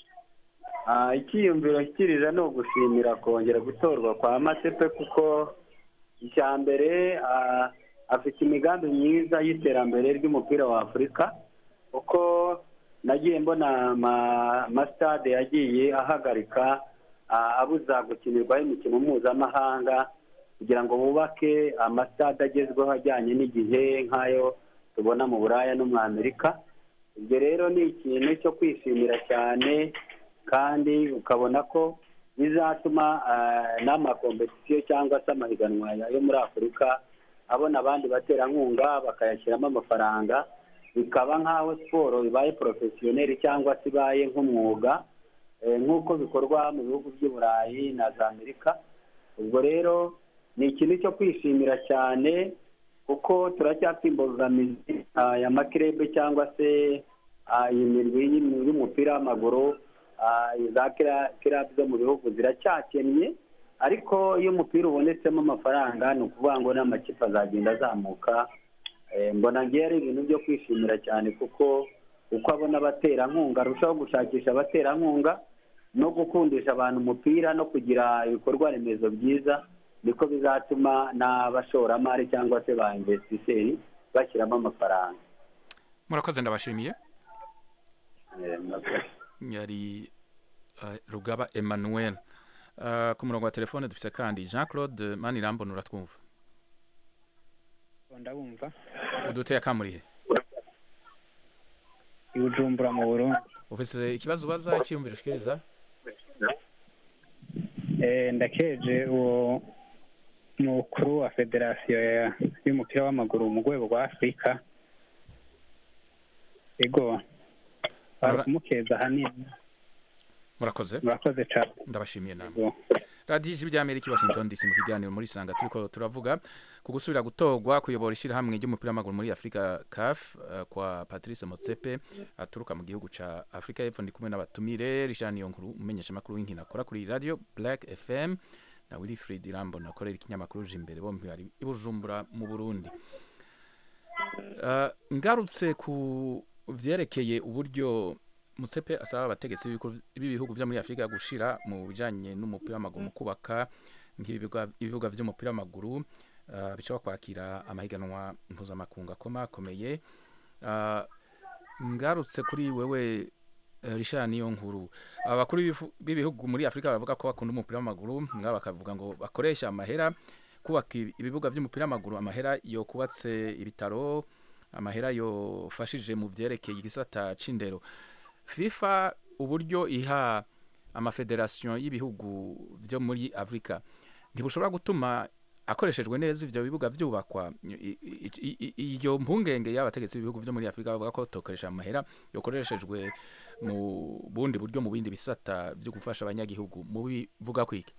Ah, icyiyumviro nshyikiriza ni ugushimira kongera gutorwa kwa masepe kuko icya mbere ah, afite imigambi myiza y'iterambere ry'umupira wa afurika kuko nagiye mbona ama- amasitade yagiye ahagarika ah, abuza gukinirwaho imikino mpuzamahanga kugira ngo bubake amasitade agezweho ajyanye n'igihe nk'ayo tubona mu buraya no mu amerika ibyo rero ni ikintu cyo kwishimira cyane kandi ukabona ko bizatuma ah, n'amakompetisiyo cyangwa se amahiganwa yo muri afurika abona abandi baterankunga bakayashyiramo amafaranga bikaba nk'aho siporo ibaye porofesiyoneri cyangwa se ibaye nk'umwuga eh, nk'uko bikorwa mu bihugu by'i burayi na za amerika ubwo rero ni ikintu cyo kwishimira cyane kuko turacyafite imbogamizi ah, ya makirebe cyangwa se ah, iyi mirwi y'im- y'umupira w'amaguru ah, za kira- kirabu zo mu bihugu ziracyakennye ariko iyo umupira ubonetsemo amafaranga ni ukuvuga ngo n'amakipe azagenda azamuka Eh, mbona ngewe ari ibintu byo kwishimira cyane kuko uko abona abaterankunga arushaho gushakisha abaterankunga no gukundisha abantu umupira no kugira ibikorwa remezo byiza niko bizatuma n'abashoramari cyangwa se ba investisseri bashyiramo amafaranga murakoze ndabashimiye Eh, murakoze. yari eh, rugaba emmanuel Eh, ku murongo wa telefone dufite kandi jean claude manirambona uratwumva ndabumva uduteye akamurihe i bujumbura mu burundi ufite ikibazo ubaza icyiyumviro ushikiriza Eh, ndakeje uwo mukuru wa federasiyo ya- y'umupira w'amaguru mu rwego rwa afurika ego bari Mura- kumukeza ahanini murakoze murakoze cyane ndabashimiye namwe radiyo ijwi ry'amerika i washington dc mu kiganiro muri sanga turiko turavuga ku gusubira gutorwa kuyobora ishyirahamwe ry'umupira w'amaguru muri afurika caf eh, kwa patrice motsepe aturuka mu gihugu ca afurika y'epfo ndi kumwe n'abatumire richard niyonkuru umumenyeshamakuru w'inkino akora kuri radio black fm na wilfried irambona akorera ikinyamakuru imbere bombi bari i bujumbura mu burundi Eh, ngarutse ku vyerekeye uburyo Musepe asaba abategetsi b'ibihugu- b'ibihugu vyo muri Afrika gushira mu bijanye n'umupira w'amaguru mu kubaka nk'ibibuga ibibuga vy'umupira w'amaguru uh, bishobora kwakira amahiganwa mpuzamakungu akomakomeye uh, ngarutse kuri wewe uh, Richard niyo nkuru abakuru b'ibifu- b'ibihugu muri Afrika bavuga ko bakunda umupira w'amaguru ngaba bakavuga ngo bakoresha amahera kubaka ibi- ibibuga vy'umupira w'amaguru amahera yo kubatse ibitaro amahera yofashije mu vyerekeye igisata c'indero fifa uburyo iha amafederasiyo y'ibihugu byo muri afurika ntibushobora gutuma akoreshejwe neza ivyo bibuga vyubakwa I- i- i- i- iyo mpungenge y'abategetsi b'ibihugu byo muri afurika bavuga ko tokoresha amahera yokoreshejwe mu bundi buryo mu bindi bisata byo gufasha abanyagihugu mu bivuga kwiki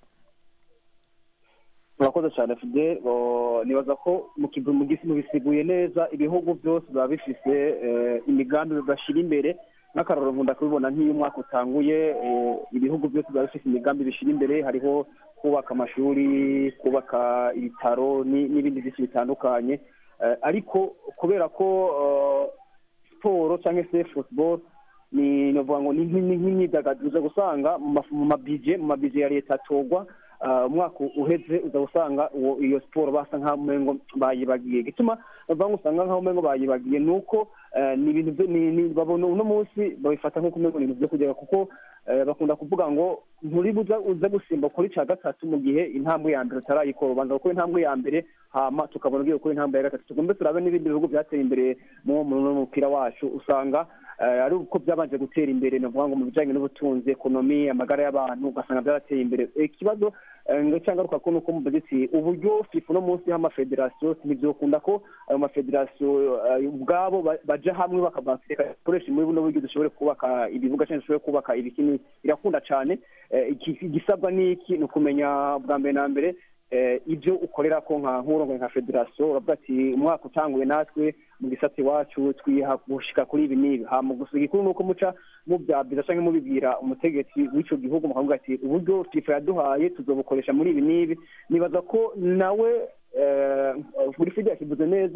murakoze cyane fide nibaza ko mu kigo mu gisi mubisiguye neza ibihugu byose biba bifise eh, imigambi bigashyira imbere nk'akarorero nkunda kubibona nk'iyo umwaka utanguye eh, ibihugu byose biba bifise imigambi bishyira imbere hariho kubaka amashuri kubaka ibitaro ni- n'ibindi byinshi bitandukanye Eh, ariko kubera ko eh, siporo cyangwa se football ni novuga ngo ni nk'imi- nk'imyidagaduro uza gusanga mu maf- mu mabije mu mabije ya leta atorwa ah, umwaka uheze uza gusanga uwo iyo siporo basa nk'aho umengo bayibagiye gituma bavuga ngo usanga nk'aho umengo bayibagiye ni uko eh, ni ibintu byo ni ni- babona uno munsi babifata nk'uko umengo ni ibintu byo kugera kuko eh, bakunda kuvuga ngo nturi buza uza gusimba kuri cya gatatu mu gihe intambwe ya mbere utarayikora ubanza gukora intambwe ya mbere hama tukabona ugiye gukora intambwe ya gatatu tugombe turabe n'ibindi bihugu byateye imbere mu mu mupira wacu usanga eh, ari uko byabanje gutera imbere ni ukuvuga ngo mu bijyanye n'ubutunzi ekonomi amagara y'abantu ugasanga byarateye imbere Eh, ikibazo eh, ngo cyangwa ko nuko muvuze ati uburyo fifa uno munsi y'amafederasiyo ntibyokunda ko ayo mafederasiyo eh, ubwabo ba- baja hamwe bakabaseka dukoresha muri buno buryo dushobore kubaka ibibuga cyangwa dushobore kubaka ibikini birakunda cyane Eh, iki- igisabwa ni iki ni ukumenya bwa mbere na mbere eh, ibyo ukorera ko nka nk'urongoye nka federasiyo uravuga ati umwaka utanguye natwe mu gisate iwacu twiha gushika kuri ibi n'ibi hama gusa igikuru ni uko muca mubyabyiza cyangwa mubibwira umutegetsi w'icyo gihugu mukavuga ati uburyo fifa yaduhaye tuzobukoresha muri ibi n'ibi nibaza ko nawe eh, buri fide yakivuze neza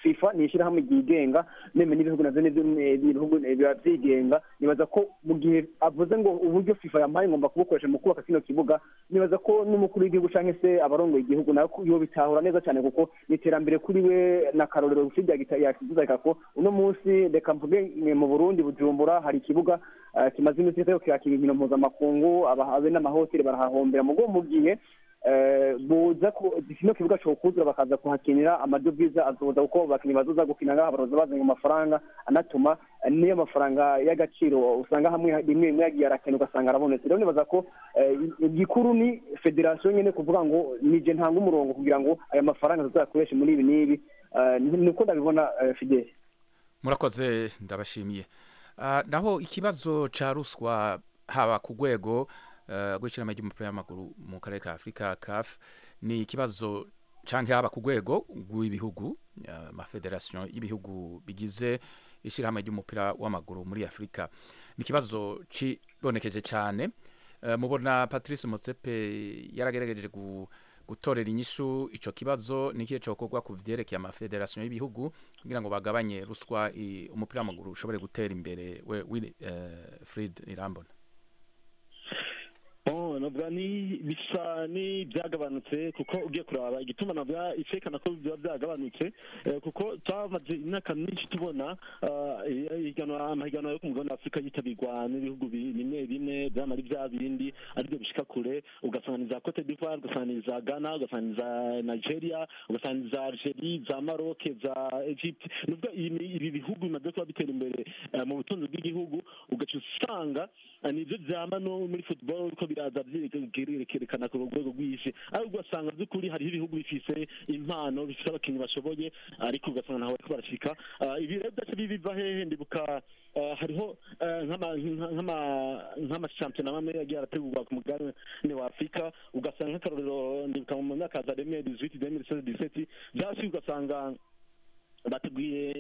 fifa ni ishyirahamwe ryigenga meme n'ibihugu navyo nivyo eh, n'ibihugu eh, biba vyigenga nibaza ko mu gihe avuze ngo uburyo fifa yampaye ngomba kubukoresha mu kubaka kino kibuga nibaza ko n'umukuru w'igihugu canke se abarongoye igihugu nawe yo bitahura neza cyane kuko ni iterambere kuri we na karorero rufite yakizuzarika ko uno munsi reka mvuge eh, mu burundi bujumbura hari ikibuga eh, kimaze iminsi kitari kwakira inkino mpuzamakungu aba- abe n'amahoteli barahahombera mugo mu gihe eh, buza ku kino kibuga cokuzura bakaza kuhakinira amadovize azoza kuko abakinnyi bazoza gukina ngaha baroza bazanye amafaranga anatuma eh, niyo mafaranga y'agaciro usanga hamwe rimwe rimwe yagiye arakena ugasanga arabonetse rero nibaza ko eh, igikuru ni federasiyo nyene kuvuga ngo nije ntanga umurongo kugira ngo aya mafaranga tuzayakoreshe muri ibi n'ibi Eh, ni- niko ndabibona eh, fideli murakoze ndabashimiye Ah, naho ikibazo ca ruswa haba ku rwego eh, rw'ishyirahamwe ry'umupira w'amaguru mu karere ka afurika caf ni ikibazo canke haba ku rwego rw'ibihugu eh, amafederasiyo y'ibihugu bigize ishyirahamwe ry'umupira w'amaguru muri afurika ni ikibazo cibonekeje cyane Eh, mubona patrice motsepe yaragerageje gu gutorera inyishu ico kibazo nikihe cokorwa ku vyerekeye amafederasiyo y'ibihugu kugira ngo bagabanye ruswa i- umupira w'amaguru ushobore gutera imbere we Willy, eh, Fred Irambona Oh, navuga ni bisa ni byagabanutse kuko ugiye kuraba igituma navuga icekana ko biba byagabanutse eh, kuko twamaze imyaka myinshi tubona ah, ihiganwa amahiganwa yo ku mugabane wa afurika yitabirwa n'ibihugu bi- bimwe bimwe byama ari bya bindi aribyo bishika kure ugasanga ni za cote d'ivoire ugasanga ni za ghana ugasanga ni za nigeria ugasanga ni za algerie za maroc za egypte nubwo ibi ibi bihugu bimaze kuba bitera imbere eh, mu butunzi bw'igihugu ugaca usanga eh, nivyo vyama no muri football ko biraza vyerekana ku rwego rw'isi ariko ugasanga by'ukuri hariho ibihugu bifise impano bifise abakinnyi bashoboye ariko ugasanga ntawe bariko barashika Ah, ibi rero byaca biva hehe ndibuka ah, hariho eh, nk'ama- nka- nk'ama- nk'amashampiyona amwe yagiye arategurwa ku mugabane wa afurika ugasanga nk'akarorero ndibuka mu myaka za demiri dizwiti demiri seze diseti byasi ugasanga bateguye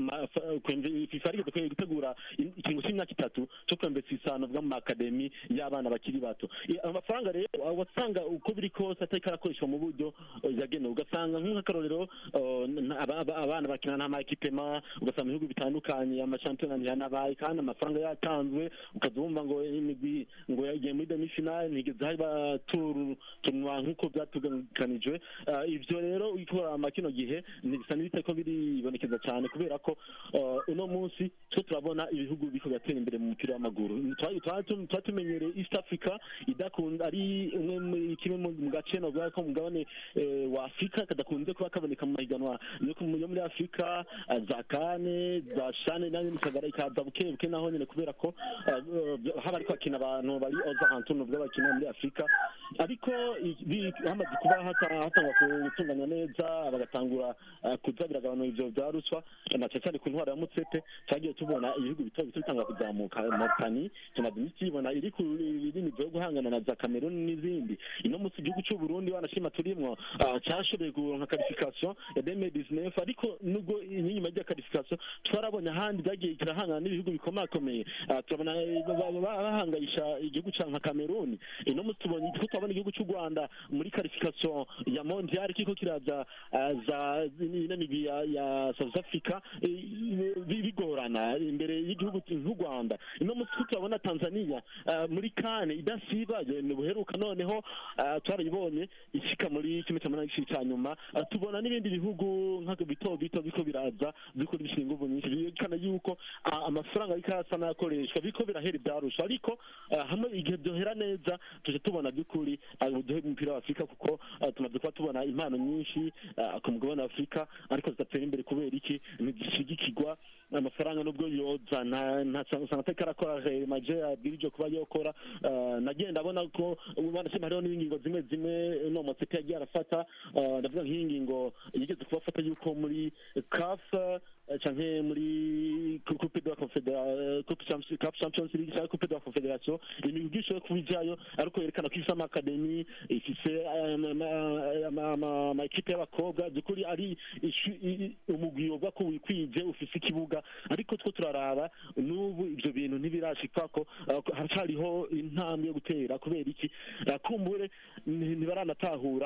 fifa rigeze kwe gutegura ikintu cy'imyaka itatu cyo kwembetsa isano bwa mu akademi y'abana bakiri bato I- amafaranga rero wasanga uko biri kose atari karakoreshwa mu buryo eh, yagenewe ugasanga nk'akarorero eh, n- aba- aba- abana bakina n'amakipema ugasanga mu bihugu bitandukanye amashampiyona ntiyanabaye kandi amafaranga yatanzwe ukaza wumva ngo imigwi ngo yagiye muri demifinale ntigeze haba turu tunwa nk'uko byatuganganijwe Eh, ivyo rero ikora kino gihe bisa n'ibiteko biribonekeza cyane kubera ko eh, uno munsi two turabona ibihugu biko biratera imbere mu mupira w'amaguru Twa- twa- twa tumenyereye east africa idakunda ari umwe muri- kimwe mu mu gace novuga ko mu mugabane eh, wa afurika kadakunze kuba kaboneka mu mahiganwa yo ku- yo muri afurika eh, za kane za shane nayo nisagara ikaza buke buke naho nyine kubera ko eh, eh, haba ariko hakina abantu bari oza hantu novuga bakina muri afurika ariko i- bi- hamaze kuba hata- hatangwa gutunganywa neza bagatangura eh, kuza biragabanura ivyo vya ruswa na cyane cyane ku ntwaro ya mutsete twagiye tubona ibihugu bito bito bitanga kuzamuka mauritani tumaze iminsi tubona iri ku iri nivo yo guhangana na za cameroon n'izindi ino munsi igihugu cy'u burundi wanashima turimwo ah, cyashoboye kuronka qualification ya deme disnef ariko nubwo inyuma rya qualification twarabonye ahandi byagiye kirahangana n'ibihugu bikomakomeye Ah, turabona eh, ba- ba- ba- bahangayisha igihugu ca nka cameroon ino munsi tubonye ko turabona igihugu cy'u rwanda muri qualification ya mondial kiko kiraza ah, za ino migwi ya, ya south africa eh, bi- bigorana imbere y'igihugu nk'u rwanda ino munsi ko turabona tanzania ah, muri kane idasiba ni buheruka noneho ah, twarayibonye ishika muri kimwe cya munani cya nyuma Ah, tubona n'ibindi bihugu nk'ako bito bito biko biraza biko bishyira ingufu nyinshi byerekana yuko ah, amafaranga ariko asa n'ayakoreshwa biko birahera ibyarusha ariko ah, hamwe igihe byohera neza tuje tubona by'ukuri ah, uduhe umupira wa afurika kuko ah, tumaze kuba tubona impano nyinshi ah, ku mugabane wa afurika ariko zidatera imbere kubera iki ntizishigikirwa amafaranga nubwo yoza nta nta usanga atari karakora maje abwirije kuba yokora Ah, nagenda abona ko banashima hariho n'ingingo zimwe zimwe no motsepe yagiye arafata Ah, ndavuga nk'iyi ngingo yigeze kubafata yuko muri caf eh, canke muri coupe de la confédération coupe Champions- Cup champions league cyangwa coupe de la confédération imigwi ishoboye kuba ijyayo ariko yerekana ko ifise amakademi ifise eh, ama- ama- ama- ama- ama ekipe y'abakobwa by'ukuri ari ishu- i- i- umugwi wovuga ko wikwije ufise ikibuga ariko two turaraba n'ubu ivyo bintu ntibirashikako ah, ko haracariho intambwe yo gutera kubera iki Ah, kumbure nti- ntibaranatahura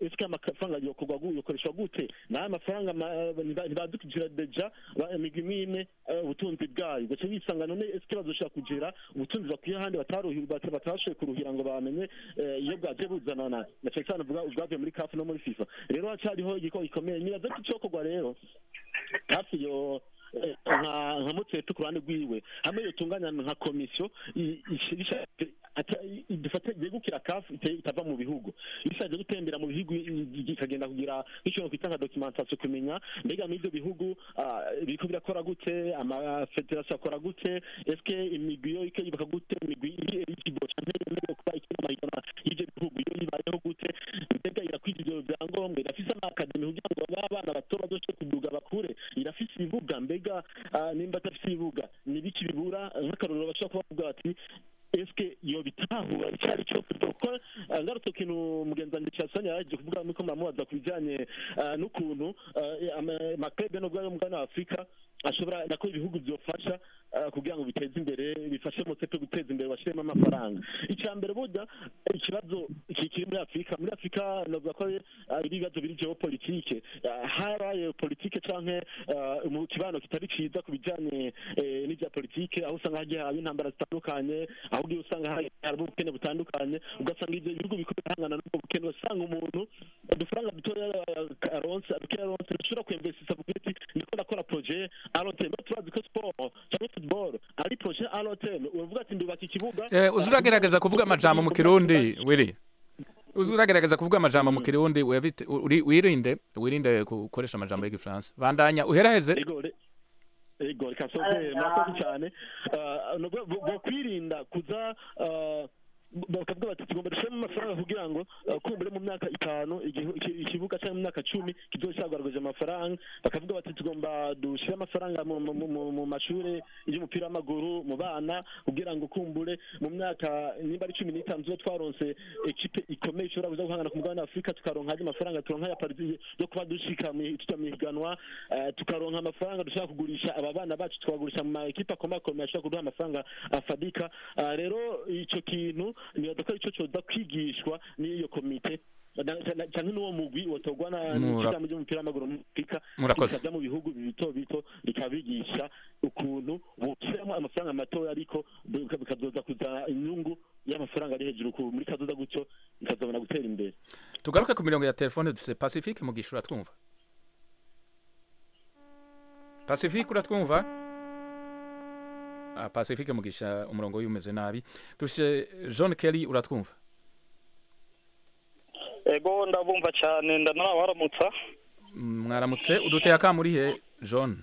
ese amafaranga yokorwa gu- yokoreshwa gute nayo amafaranga ma- ntiba- ntibazi kugira deja ba- imigwi imwe imwe eh, ubutunzi bwayo gace bisanga none ese bazoshobora kugira ubutunzi bakwiye ahandi bataruhi- bata- batashoboye kuruhira ngo bamenye eh, iyo bwaje buzanana na cyane cyane uvuga ubwavuye muri kafu no muri fifa rero hacariho igikorwa gikomeye nibaza ko icokorwa rero hafi yo eh, nka nka mutete ku ruhande rwiwe hamwe yotunganya nka komisiyo i- i- isha- ata- i- dufate yegukira kafu ite- itava mu bihugu ishaje gutembera mu bihugu i- i- ikagenda kugira nk'ikintu kwita nka documentation kumenya mbega muri ibyo bihugu ah, biriko birakora gute amafederasiyo akora gute eske imigwi yo ike yubaka gute imigwi iri eligible canke yemerewe kuba ikina amahiganwa y'ivyo bihugu yo ibayeho gute mbega irakwije ivyo vyangombwa irafise amakademi kugira ngo b'abana bato bazoshobore kuduga bakure irafise ibibuga mbega ah, nimba adafise ibibuga ni biki bibura nk'akarorero bashobora kuba bavuga bati eske yo bitahura icyari cyo kuko ah, ngarutse ku kintu mugenzi wanjye cyasanya yaje kuvuga nuko muramubaza ku bijyanye ah, n'ukuntu ah, ama- amaklebe no bwayo mugana wa afurika ashobora nako ibihugu byofasha ah, kugira ngo biteze imbere bifashe motsepe guteza imbere bashyiremo amafaranga icya mbere burya ikibazo iki kiri muri afurika muri afurika navuga ko ah, ari ibibazo biri geopolitike Ah, haraye politike canke ah, mu kibano kitari ciza ku bijyanye eh, n'ibya politike aho usanga hagiye haba intambara zitandukanye aho ugiye usanga hari harimo ubukene butandukanye ugasanga ibyo bihugu biko birahangana n'ubwo bukene ugasanga umuntu udufaranga dutoya eh, aronse dukeya aronse dushobora kwemvesisa kugira ati niko ndakora projet aronse mbe turazi ko sport cyangwa football ari projet aronse uvuga ati ndubaka ikibuga Eh, uzi uragerageza kuvuga amajambo mu kirundi wiri uzi uragerageza kuvuga amajambo mu kirundi webite- uri- wirinde wirinde gukoresha amajambo y'igifaransa bandanya uheraheze Ego, re- ego reka soze murakoze cyane Ah, nubwo bo- bo kwirinda kuza ah, bakavuga bati tugomba dushyiramo amafaranga kugira ngo ah, kumbure mu myaka itanu igihu- iki- ikibuga cyangwa mu myaka cumi kizocyagwaragaje amafaranga bakavuga bati tugomba dushyire amafaranga mu- mu- mu- mu mashuri y'umupira w'amaguru mu bana kugira ngo kumbure mu myaka nimba ari cumi n'itanu tuba twaronse ekipe ikomeye ishobora kuza guhangana ku mugabane wa afurika tukaronka andi mafaranga turonka ya pariti yo kuba dushika mu tuja mu higanwa eh, tukaronka amafaranga dushobora kugurisha aba bana bacu tukagurisha mu ma ekipe akomakomeye ashobora kuduha amafaranga afadika Ah, rero ico kintu nibaza ko ico coza kwigishwa n'iyo komite na- na- canke n'uwo mugwi wotogwa na Mura- n'ishirahamwe ry'umupira w'amaguru muri afurika Murakoze. bikaja mu bihugu bito bito bikabigisha ukuntu boshyiramo amafaranga matoya ariko bika- bikazoza kuza inyungu y'amafaranga ari hejuru ku- muri kazoza gutyo bikazobona gutera imbere tugaruke ku mirongo ya telefone dufite pacifique mugisha uratwumva pacifique uratwumva ah, pacifique mugisha umurongo we umeze nabi dufite john kelly uratwumva ego ndabumva cyane ndanabaramutsa Mm, mwaramutse uduteye akamuri he john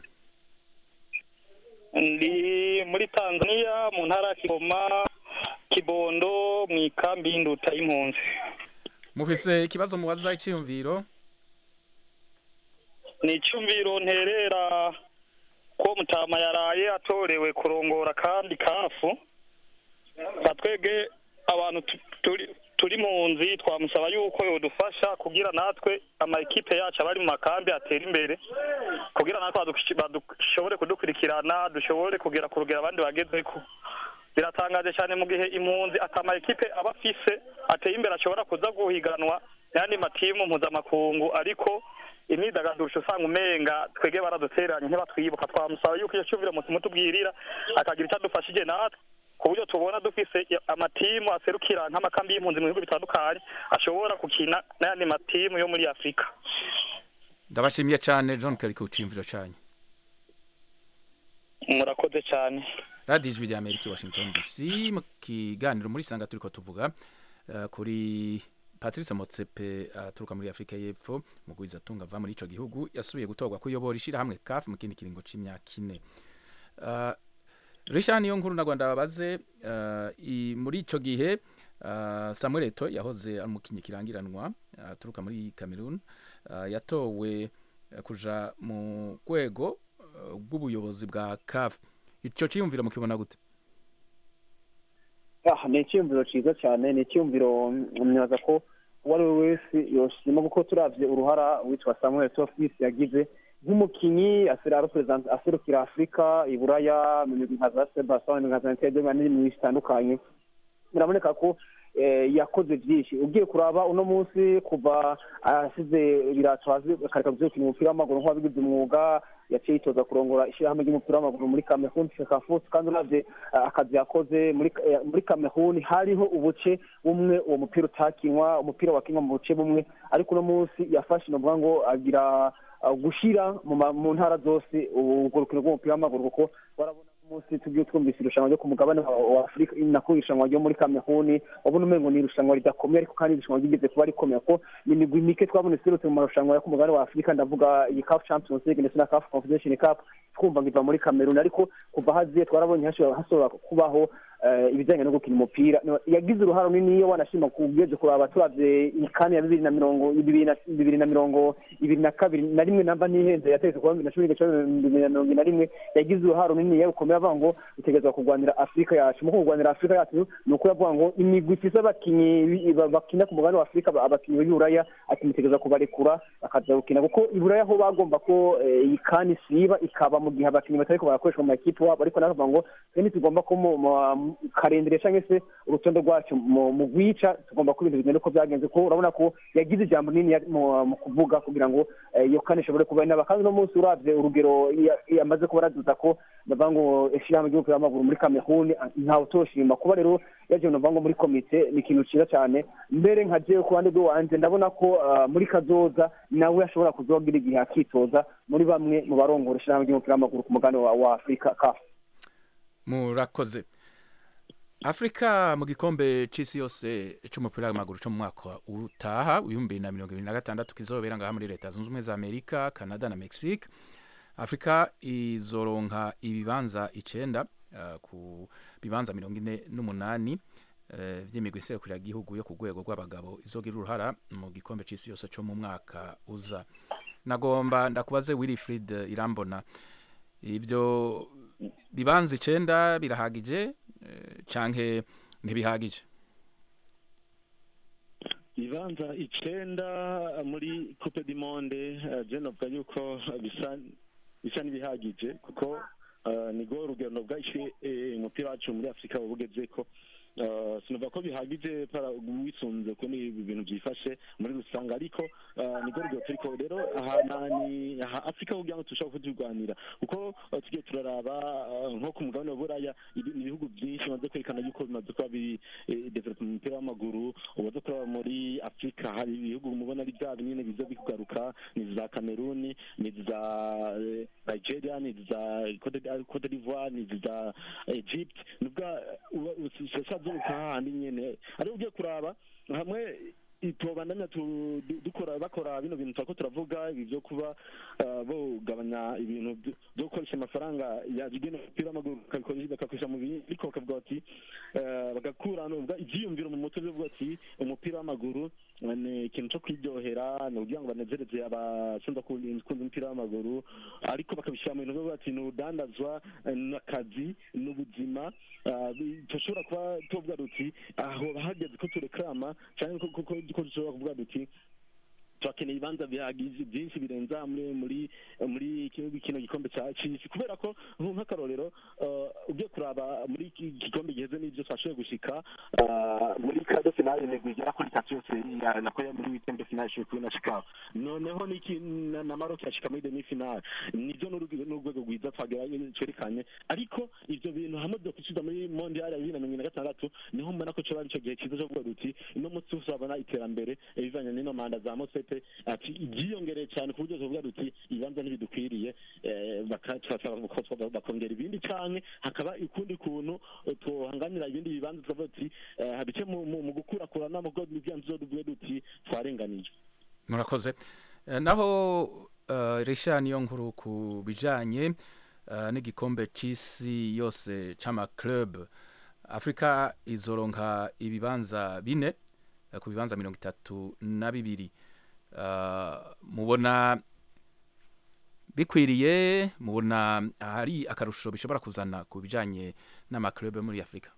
ndi muri tanzania mu ntara ya kigoma kibondo mu ikambi y'induta y'impunzi mufise ikibazo mubaza icyiyumviro ni icyumviro nterera ko mutama yaraye atorewe kurongora kandi kafu nka twebwe abantu tu- turi turi mu nzi twamusaba yuko yodufasha kugira natwe ama ekipe yacu abari mu makambi atera imbere kugira natwe badush- badushobore kudukurikirana dushobore kugera ku rugero abandi bagezeko biratangaje cyane mu gihe impunzi atama ekipe aba afise ateye imbere ashobora kuza guhiganwa n'ayandi matimu mpuzamakungu ariko imyidagaduro usanga umenga twege baradutereranye ntibatwibuka twamusaba yuko iyo cyumviro muti mutubwirira akagira icyo adufashije natwe ku buryo tubona dufise amatimu aserukira nk'amakambi y'impunzi mu bihugu bitandukanye ashobora gukina n'ayandi matimu yo muri afurika ndabashimiye cyane john kelly ku cyiyumviro cyanyu murakoze cyane radiyo ijwi rya amerika i washington dc mu kiganiro muri sanga turi ko tuvuga eh, kuri patrice motsepe aturuka muri afurika y'epfo mugwizatunga ava muri icyo gihugu yasubiye gutorwa kuyobora ishyirahamwe kafi mu kindi kiringo cy'imyaka ine Eh, richard niyo nkuru na rwanda babaze eh, i- muri icyo gihe eh, samuel eto yahoze ari umukinnyi kirangiranwa eh, aturuka muri cameroon eh, yatowe eh, kuja mu rwego eh, rw'ubuyobozi bwa kafi icyo cyiyumviro mukibona gute Ah, ni icyumviro cyiza cyane ni icyumviro mwaza ko uwo ari we wese yoshima kuko turavye uruhara witwa samuel tofis yagize nk'umukinyi asera represent- aserukira afurika iburaya mu migwi nka za sebasoni nka za ntede n'ibindi zitandukanye biraboneka ko eh, yakoze byinshi ugiye kuraba uno munsi kuva asize ibirato hasi akareka gukina umupira w'amaguru nk'uwabigize umwuga yaciye yitoza kurongora ishyirahamwe ry'umupira w'amaguru muri Cameroon Fecafoot kandi uravye eh, akazi yakoze muri eh, muri Cameroon hariho ubuce bumwe uwo mupira utakinwa umupira wakinwa mu buce bumwe ariko uno munsi yafashe novuga ngo agira uh, gushira mu ma- mu ntara zose urwo rukino rw'umupira w'amaguru kuko warabona umunsi tugiye twumvise irushanwa ryo ku mugabane wa wa afurika nako irushanwa ryo muri kameruni wabona umengo ni irushanwa ridakomeye ariko kandi irushanwa ryigeze kuba rikomeye ko ni imigwi mike twabona iserutse mu marushanwa yo ku mugabane wa afurika ndavuga iyi caf champions league ndetse na caf confederation cup twumva ngo iva muri kameruni ariko kuva haziye twarabonye hashobora hashobora kubaho eh, ibijyanye no gukina umupira No, yagize uruhare runini iyo wanashima kubweze kuraba turavye ikani ya bibiri na mirongo bibiri na bibiri na mirongo ibiri na kabiri na rimwe namba ntihenze yategetse kuba bibiri na cumi n'igice bibiri na mirongo ine na rimwe yagize uruhare runini rukomeye avuga ngo utegerezwa kurwanira afurika yacu mu kurwanira afurika yacu ni uko yavuga ngo imigwi ifise abakinyi bi- ba- bakina ku mugabane wa afurika ba- abakinyi b'uburaya ati mutegerezwa kubarekura bakaza gukina kuko iburaya ho bagomba ko eh, iyi kani isiba ikaba mu gihe abakinyi batariko barakoreshwa mu makipe wabo ariko navuga ngo twe ntitugomba ko mu mu- mu karendere cyangwa se urutonde rwacu mu mu rwica tugomba ko ibintu bigenda uko byagenze kuko urabona ko yagize ijambo rinini ya- mu mu kuvuga kugira ngo eh, iyo kane ishobore kuba inaba kandi uno munsi uravye urugero ya- yamaze kuba araduza ko bavuga ngo ishyirahamwe ry'umupira w'amaguru muri kameruni ntawe utoshima kuba rero yaje bavuga ngo muri komite ni ikintu cyiza cyane mbere nka jewe ku ruhande rw'iwanje ndabona ko ah, muri kazoza nawe ashobora kuzogira igihe akitoza muri bamwe mu barongora ishyirahamwe ry'umupira w'amaguru ku mugabane wa wa afurika kafu murakoze afurika mu gikombe c'isi yose c'umupira w'amaguru co mu mwaka utaha w'ibihumbi bibiri na mirongo ibiri na gatandatu kizobera ngaha muri leta zunze ubumwe za amerika canada na mexique afurika izoronka ibibanza icenda uh, ku bibanza mirongo ine n'umunani uh, vy'imigwi iserukira igihugu yo ku rwego rw'abagabo izogira uruhara mu gikombe c'isi yose co mu mwaka uza nagomba ndakubaze wilfrid irambona ibyo bibanza icenda birahagije eh, canke ntibihagije ibibanza icenda muri coupe du monde eh, je novuga yuko bisa bisa n'ibihagije kuko eh, nigo urugero novuga ishi eh, umupira wacu muri afurika bugezeko Uh, sinovuga ko bihagije para wisunze ko ni ibintu byifashe muri rusange ariko uh, nigo rugero turiko rero aha nani aha afurika kugira ngo tushobore kuturwanira kuko uh, tugiye turaraba uh, nko ku mugabane wa buraya ibi- ibihugu byinshi bimaze kwerekana yuko bimaze kuba biri eh, develop mu mupira w'amaguru umaze kuraba muri afurika hari ibihugu mubona ari bya binini biza bikugaruka ni za kameruni ni za eh, nigeria ni za Cote d'I- cote d'ivoire ni za egypt nubwa usazuka hahandi nyene ariko ugiye kuraba hamwe tubandanya tu- du- dukora bakora bino bintu turako turavuga ibi byo kuba uh, bogabanya ibintu byo- byo gukoresha amafaranga yagena umupira w'amaguru bakabikoresha- bakakoresha mu bindi ariko bakavuga bati eh, bagakura nubwa ivyiyumviro mu mutwe byo kuvuga ati umupira w'amaguru eh, ni ikintu cyo kwiryohera ni ukugira ngo banezereze abakunda kunda umupira w'amaguru ariko bakabishyira mu bintu byo kuvuga ati ni urudandazwa eh, n'akazi n'ubuzima ah, bi- dushobora kuba tuvuga duti aho hageze ko tureklama cyangwa ko- ko ko- ko dushobora kuvuga duti turakeneye ibibanza bihagije byinshi birenza muri muri muri kino kino gikombe cya cy'isi kubera ko nku- nk'akarorero uh, ugiye kuraba muri iki gikombe giheze n'ibyo twashoboye gushika uh, muri kado finale imigwi igera kuri itatu yose ya- nako ya muri witembe finale ishoboye kubona shikaho noneho n'iki na, na maroc yashika muri demi finale nibyo n'urugero n'urwego rwiza twagerageje twerekanye ariko ivyo bintu hamwe byo kusubiza muri mondial ya bibiri na mirongo ine na gatandatu niho mbona ko coba arico gihe cyiza cyo kuvuga duti uno munsi tuzabona iterambere eh, bivanye n'ino manda za mosete ati ibyiyongereye cyane ku buryo tuvuga duti ibibanza ntibidukwiriye eh, baka- turasaba ko twa- bakongera ibindi canke hakaba ukundi kuntu eh, tuhanganira ibindi bibanza tukavuga duti eh, bice mu mu- mu gukurakurana mu bwo n'ibyanzu tuvuge duti twarenganije murakoze Eh, naho uh, risha niyo nkuru ku bijanye uh, n'igikombe c'isi yose c'amaclub afurika izoronka ibibanza bine eh, ku bibanza mirongo itatu na bibiri uh, mubona bikwiriye mubona hari akarusho bishobora kuzana ku bijanye n'amaclub muri afurika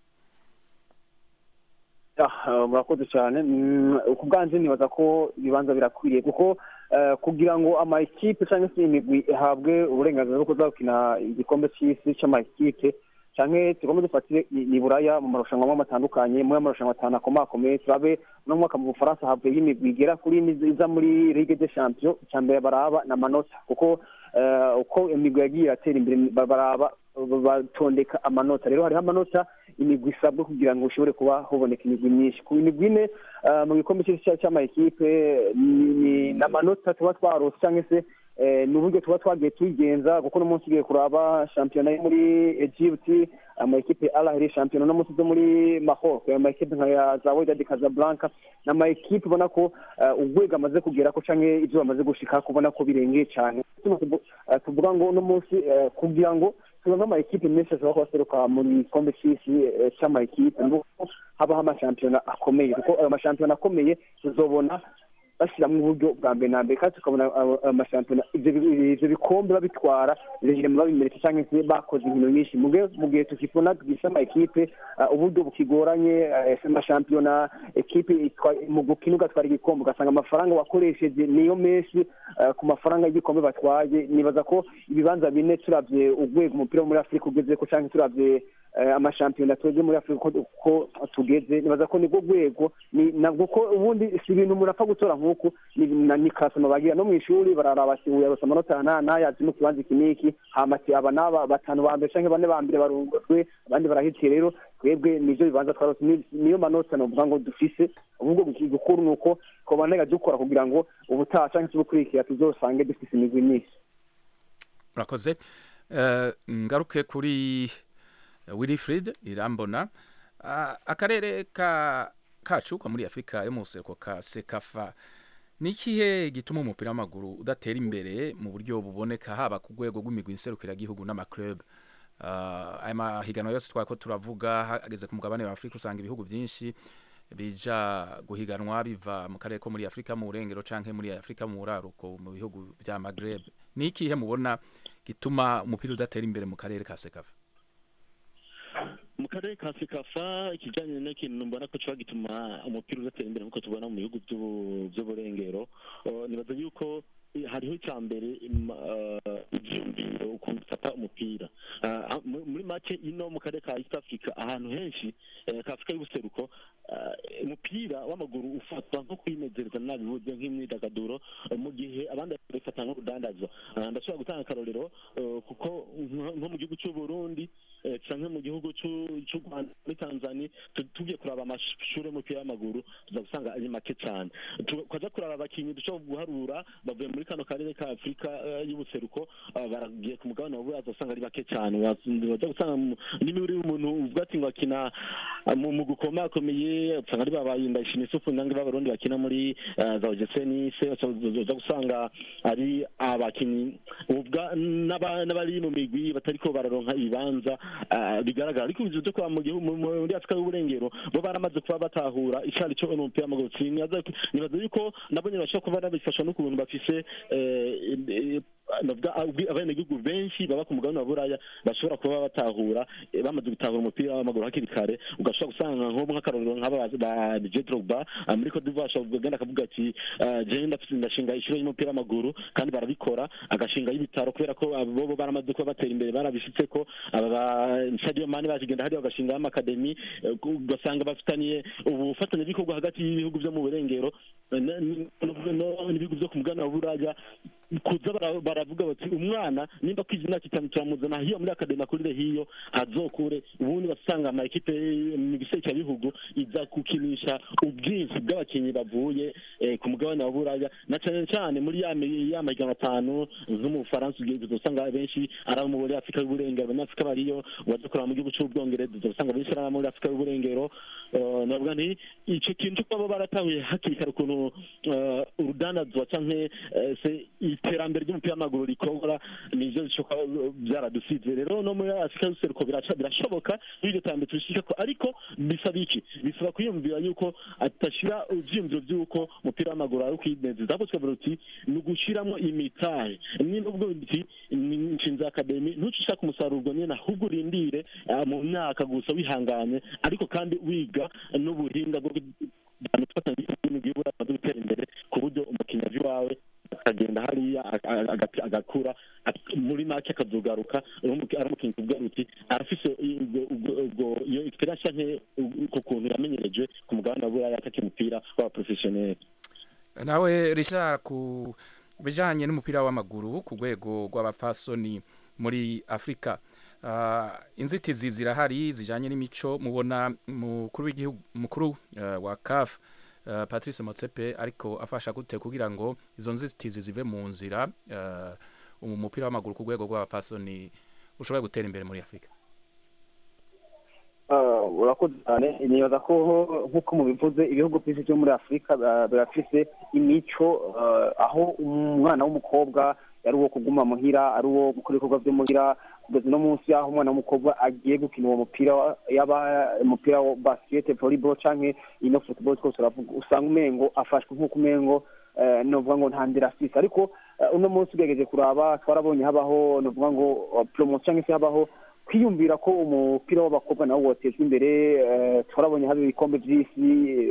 Ah, murakoze cyane Mm, ku bwanjye nibaza ko ibibanza birakwiriye kuko eh, kugira ngo amakipe cyangwa se imigwi ihabwe uburenganzira bwo kuza gukina igikombe cy'isi cy'amakipe canke tugomba dufatire i i buraya mu marushanwa amwe atandukanye muri amarushanwa atanu akomakomeye turabe uno mwaka mu bufaransa havuyeho imigwi igera kuri ine iza muri ligue de champion icya mbere baraba ni amanota kuko eh, uko imigwi yagiye iratera imbere ba- baraba batondeka amanota rero hariho amanota imigwi isabwa kugira ngo ushobore kuba huboneka imigwi myinshi ku migwi ine eh, mu gikombe cy'isi cya- cy'amakipe ni- ni ni amanota tuba twarose cyangwa se eh, ni uburyo tuba twagiye tuyigenza kuko uno munsi ugiye kuraba shampiyona yo muri egypt amakipe alahiri shampiyona uno munsi zo muri mahoro amakipe nka ya za wedadi casablanca ni amakipe ubona ko eh, urwego amaze kugera ko canke ibyo bamaze gushika kubona ko birengeye cyane Tuno tuvu- eh, tuvuga ngo uno munsi eh, kugira ngo turonke amakipe menshi ashobora kuba aseruka mu gikombe c'isi eh, c'amakipe nuko habaho amashampiyona akomeye kuko ayo mashampiyona akomeye tuzobona bashyiramo uburyo bwa mbere na mbere kandi tukabona abo- amashampiyona ibyo bi- ibyo bikombe babitwara biragenda babimeretse cyangwa se bakoze inkino nyinshi mu gihe mu gihe tukibona tugisha amakipe uh, uburyo bukigoranye uh, amashampiyona ekipe itwa- mu gukina ugatwara igikombe ugasanga amafaranga wakoresheje niyo menshi uh, ku mafaranga y'igikombe batwaye nibaza ko ibibanza bine turabye urwego umupira wo muri afurika ugeze ko cyangwa turabye eh, amashampiyona twebwe muri afurika uko uko tugeze nibaza ko nibwo rwego ni nabwo ko ubundi si ibintu umuntu apfa gutora nk'uku ni na- ni kasoma bagira no mu ishuri bararaba ati uyu yarose amanota aya n'aya yazi mu kibanza iki n'iki hama ati aba n'aba batanu ba mbere cyangwa bane ba mbere barungurwe abandi barahitiye rero twebwe nivyo bibanza twarose ni- niyo manota novuga ngo dufise ahubwo gukuru ni uko twobanega dukora kugira ngo ubutaha cyangwa se ubukurikira tuzosange dufise imigwi myinshi murakoze Eh, ngaruke kuri wilfrid irambona Ah, akarere ka kacu ko muri afurika yo mu buseruko ka sekafa ni ikihe gituma umupira w'amaguru udatera imbere mu buryo buboneka haba ku rwego rw'imigwi nserukiragihugu n'amaclub Ah, aya mahiganwa yose twari ko turavuga hageze ku mugabane wa afurika usanga ibihugu byinshi bija guhiganwa biva mu karere ko muri afurika mu burengero canke muri afurika mu buraruko mu bihugu vya magreb ni ikihe mubona gituma umupira udatera imbere mu karere ka sekafa mu karere ka sekafa ikijyanye n'ikintu mbona ko kiba gituma umupira udatera imbere nk'uko tubona mu bihugu by'ubu- by'uburengero Uh, nibaza yuko eh, hariho icya mbere im- uh, ivyumviro ukuntu ufata umupira Uh, ha- mu- muri make ino mu karere ka east africa ahantu henshi eh, ka afurika y'ubuseruko uh, umupira w'amaguru ufatwa nko kwinezereza nabivuze nk'imyidagaduro uh, mu gihe abandi babifata nk'urudandazwa Uh, ndashobora gutanga akarorero uh, kuko nko nko mu gihugu cy'u burundi eh, canke mu gihugu c'u- c'u rwanda muri tanzania tu- tugiye kuraba amashuri y'umupira w'amaguru tuza gusanga ari make cyane Tu- twaza kuraba abakinnyi dushobora guharura bavuye muri kano karere ka afurika eh, y'ubuseruko ah, baragiye ku mugabane wa buraza usanga ari bake cyane waza gusanga mu- niba uri umuntu uvuga ati ngo akina ah, mu mu gukomakomeye usanga ari babaye ndayishimiye isufu nange b'abarundi bakina muri eh, za ogeseni se uza gusanga ari abakinnyi uvuga n'aba- n'abari mu migwi batariko bararonka ibibanza ah, bigaragara ariko ibyo byo kuba mu gihugu mu- mu- muri afurika y'uburengero bo baramaze kuba batahura icari cyo umupira w'amaguru Sinibaza ko- nibaza yuko nabo nyine bashobora kuba babifasha n'ukuntu bafise eh, eh, navuga abwi- abenegihugu benshi baba ku mugabane wa buraya bashobora kuba batahura eh, bamaze gutahura umupira w'amaguru hakiri kare ugashobora gusanga nko nk'akarorero nk'aba ba Didier Drogba ah, muri Cote d'Ivoire ashobora kugenda akavuga ati ah, jewe ndafise ndashinga ishuri y'umupira w'amaguru kandi barabikora agashinga y'ibitaro kubera ko abo bo baramaze kuba batera imbere barabishitse ko aba ba Sadio Mane bakigenda hariya bagashinga amakademi eh, ugasanga bafitaniye ubufatanyabikorwa hagati y'ibihugu byo mu burengero eh, n- n- no- n'ibihugu byo ku mugabane wa buraya kuza bara- baravuga bati umwana nimba kwiza imyaka itanu turamuzana hiyo muri akademi akurire hiyo azokure ubundi basanga ama ekipe mu bihugu iza gukinisha ubwinshi bw'abakinnyi bavuye eh, ku mugabane wa buraya na cyane cyane muri ya mi- ya mahiganwa atanu nko mu bufaransa ugiye usanga benshi ari abo muri afurika y'uburengero abanyafurika bariyo waza kureba mu gihugu cy'ubwongereza usanga benshi ari abo muri afurika y'uburengero Eh, navuga nti icyo kintu kuba baratahuye hakiri kare ukuntu eh, urudandazwa cyangwa eh, se iterambere ry'umupira w'amaguru rikora nivyo bishoboka byaradusize rero no muri afurika y'ubuseruko biraca- birashoboka n'iryo terambere turishika ko ariko bisaba iki bisaba kwiyumvira yuko atashira ivyiyumviro vy'uko umupira w'amaguru ari ukwinezeza ahubwo tukavuga uti ni ugushiramwo imitahe niba ubwo uti ni nshinze akademi ntuce ushaka umusaruro ubwo nyene ahubwo urindire ah, mu myaka gusa wihanganye ariko kandi wiga n'ubuhinga bwo gufatanya n'imigwi y'uburayi amaze gutera imbere ku buryo umukinnyi aje iwawe akagenda hariya a- a- aga- agakura ak- muri make akazogaruka ari umuki- ari umukinnyi ku bwaruti arafise ubwo- ubwo- ubwo- iyo experience canke ku kuntu yamenyereje ku mugabane wa buraya ataka umupira w'abaprofesiyoneri nawe Richard ku bijanye n'umupira w'amaguru ku rwego rw'abapfasoni muri Afrika uh, inzitizi zirahari zijanye n'imico mubona mukuru w'igihugu mukuru uh, wa CAF uh, Patrice Motsepe ariko afasha gute kugira ngo izo nzitizi zive mu nzira uh, umupira w'amaguru ku rwego rw'abapfasoni ushobora gutera imbere muri Afrika Ah, urakoze cyane nibaza ko nk'uko mubivuze ibihugu byinshi byo muri afurika ah, birafise imico ah, aho umwana w'umukobwa ari uwo kuguma muhira ari uwo gukora ibikorwa byo muhira kugeza uno munsi aho umwana w'umukobwa agiye gukina uwo mupira wa- yaba umupira wa basket volleyball canke ino football twose uravuga usanga umengo afashwe nk'uko umengo eh, novuga ngo nta ndera afise ariko eh, uno munsi ugerageje kuraba twarabonye habaho novuga ngo uh, promotion cyangwa se habaho kwiyumvira ko umupira w'abakobwa nawo wotezwa imbere eh, twarabonye haba ibikombe by'isi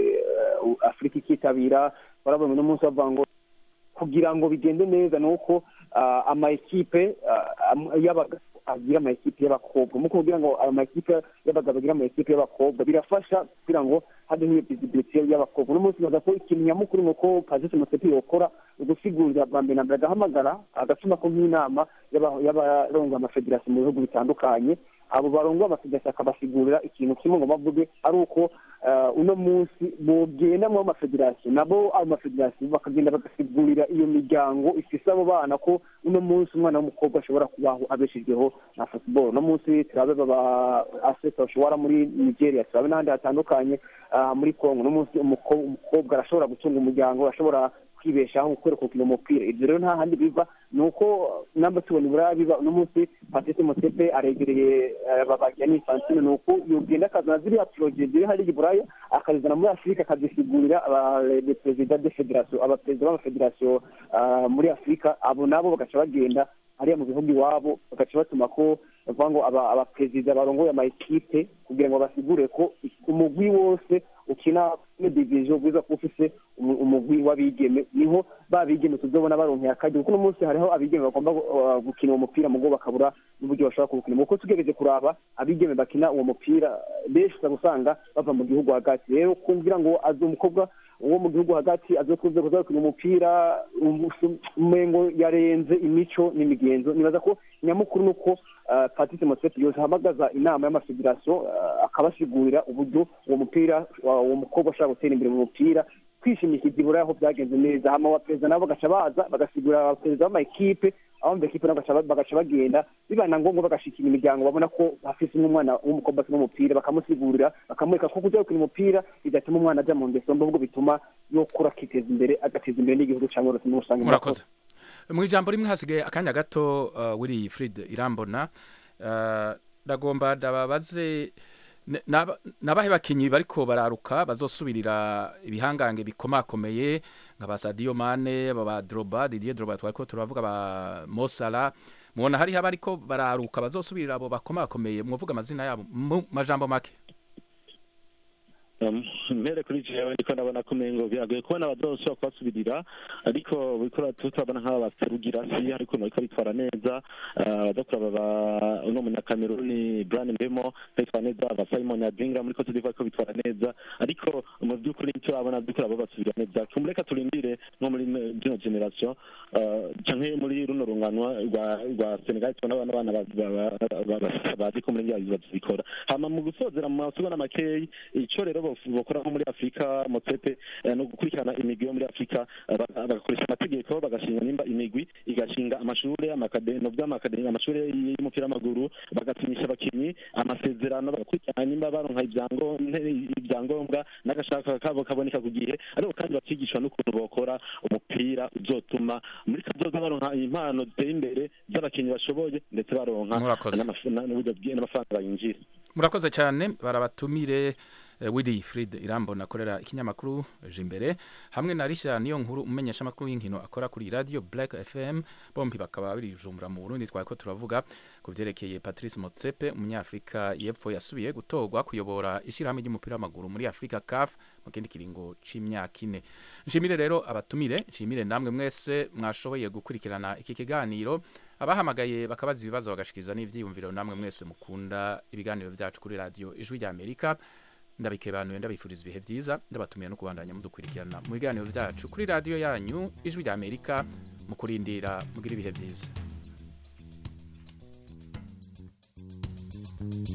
eh, afurika ikitabira twarabonye uno munsi bavuga ngo kugira ngo bigende neza ni uko ah, ama ekipe ah, am- y'abagabo agira ama ekipe y'abakobwa mu kugira ngo ama ekipe y'abagabo agira ama ekipe y'abakobwa birafasha kugira ngo habeho iyo visibility y'abakobwa uno munsi baza ko ikintu nyamukuru ni uko Kazisi Musepi yokora ugusigurira bwa mbere na mbere agahamagara agatuma ko nk'inama y'aba- y'abarongoye amafederasiyo mu bihugu bitandukanye abo barongoye amafederasiyo akabasigurira ikintu kimwe ngo bavuge ari uko eh, uno munsi bogenda mu mafederasiyo nabo ayo mafederasiyo bakagenda bagasigurira iyo miryango ifise abo bana ko uno munsi umwana w'umukobwa ashobora kubaho abeshejweho na football uno munsi turabe baba aseta bashobora muri nigeria turabe n'ahandi hatandukanye ah, muri congo uno munsi umuko- umukobwa arashobora gutunga umuryango arashobora kwibeshaho gukora gukina umupira ibyo rero nta handi biva ni uko namba tubona iburaya biba uno munsi patrice mosepe aregereye eh, babagira n'infantine ni uko yogenda akazana ziriya poroje ziri hariya iburaya akazizana muri afurika akazisigurira abaperezida de federasiyo abaperezida b'amafederasiyo ah, muri afurika abo nabo bagaca bagenda hariya mu bihugu iwabo bagaca batuma ko bavuga ngo aba- abaperezida barongoye ama ekipe kugira ngo basigure ko umugwi wose ukina muri diviziyo bwiza kuba ufise umu- umugwi w'abigeme niho ba bigeme tuzobona baronkeye akaryo kuko uno munsi hariho abigeme bagomba uh, gukina uwo mupira mugo bakabura n'uburyo bashobora kuwukina kuko tugerageje kuraba abigeme bakina uwo mupira benshi uza gusanga bava mu gihugu hagati rero kumvira ngo azi umukobwa uwo mu gihugu hagati azokuze kuza gukina umupira umu- umengo yarenze imico n'imigenzo nibaza ko nyamukuru ni uko uh, patrice moseti yose ahamagaza inama y'amafederasiyo uh, akabasigurira uburyo uwo mupira uh, uwo mukobwa ashobora gutera imbere mu mupira kwishimikiza ibura aho byagenze neza hama abaperezida nabo bagaca baza bagasigurira abaperezida b'amakipe aho mu ekipe nabo bagaca- bagaca bagenda bibaye na ngombwa bagashikira imiryango babona ko hafise n'umwana w'umukobwa akina umupira bakamusigurira bakamwereka ko kujya gukina umupira bidatuma umwana ajya mu ngeso mbi ahubwo bituma yokura akiteza imbere agateza imbere n'igihugu cyangwa uretse n'ubusange murakoze mu ijambo rimwe hasigaye akanya gato uh, wiri Fred irambona uh, ndagomba ndababaze ne- naba- nabahe bakinyi bariko bararuka bazosubirira ibihangange bikomakomeye nka ba Sadio Mane aba ba Drogba Didier Drogba twariko turavuga ba Mo Salah mubona hariho abariko bararuka bazosubirira abo bakomakomeye mwovuga amazina yabo mu majambo make Um, mpere kuri jewe ndiko ndabona ko umengo biragoye kubona abazosubira kubasubirira ariko buriko tutabona nk'aba baserugira si ariko bariko bitwara neza Ah, abaza kuraba ba uno munyakameruni brian mbemo bitwara neza aba simon adingra muri cote d'ivoire ko bitwara neza ariko mu by'ukuri icyo babona by'ukuri abo basubira neza tumureka turindire nko muri zino generation ah, canke muri runo runganwa rwa rwa senegal tubona abana abana ba- ba- ba- ba- bazi ko muri ngiyo bazikora hama mu gusozera mu masugana makeyi ico rero bof- bokora nko muri afurika motsepe eh, no gukurikirana imigwi yo muri afurika eh, ba- bagakoresha amategeko bagashinga nimba imigwi igashinga amashure amakade no by'amakade amashure y'umupira w'amaguru bagatinyisha abakinyi amasezerano bagakurikirana nimba baronka ibyango- nte- ibyangombwa n'agashaka kabo kaboneka ku gihe ariko kandi bakigishwa n'ukuntu bokora umupira uzotuma muri kazoza baronka impano ziteye imbere z'abakinyi bashoboye ndetse baronka Murakoze. n'amaf- na- n'uburyo bwi- n'amafaranga bayinjira murakoze cyane barabatumire eh, Willy Fried Irambona akorera ikinyamakuru Jimbere hamwe na Risha niyo nkuru umenyesha makuru y'inkino akora kuri radio Black FM bombi bakaba bari jumbura mu Burundi twako turavuga ku vyerekeye Patrice Motsepe umunyafrika yepfo yasubiye gutorwa kuyobora ishirahamwe ry'umupira w'amaguru muri Afrika CAF mu kindi kiringo c'imyaka ine nshimire rero abatumire nshimire namwe mwese mwashoboye gukurikirana iki kiganiro abahamagaye bakabaza ibibazo bagashikiriza n'ivyiyumviro namwe mwese mukunda ibiganiro vyacu kuri radio ijwi rya Amerika ndabikebanuye ndabifuriza ibihe vyiza ndabatumiye no kubandanya mudukurikirana mu biganiro vyacu kuri radio yanyu ijwi rya Amerika mu kurindira mugira ibihe vyiza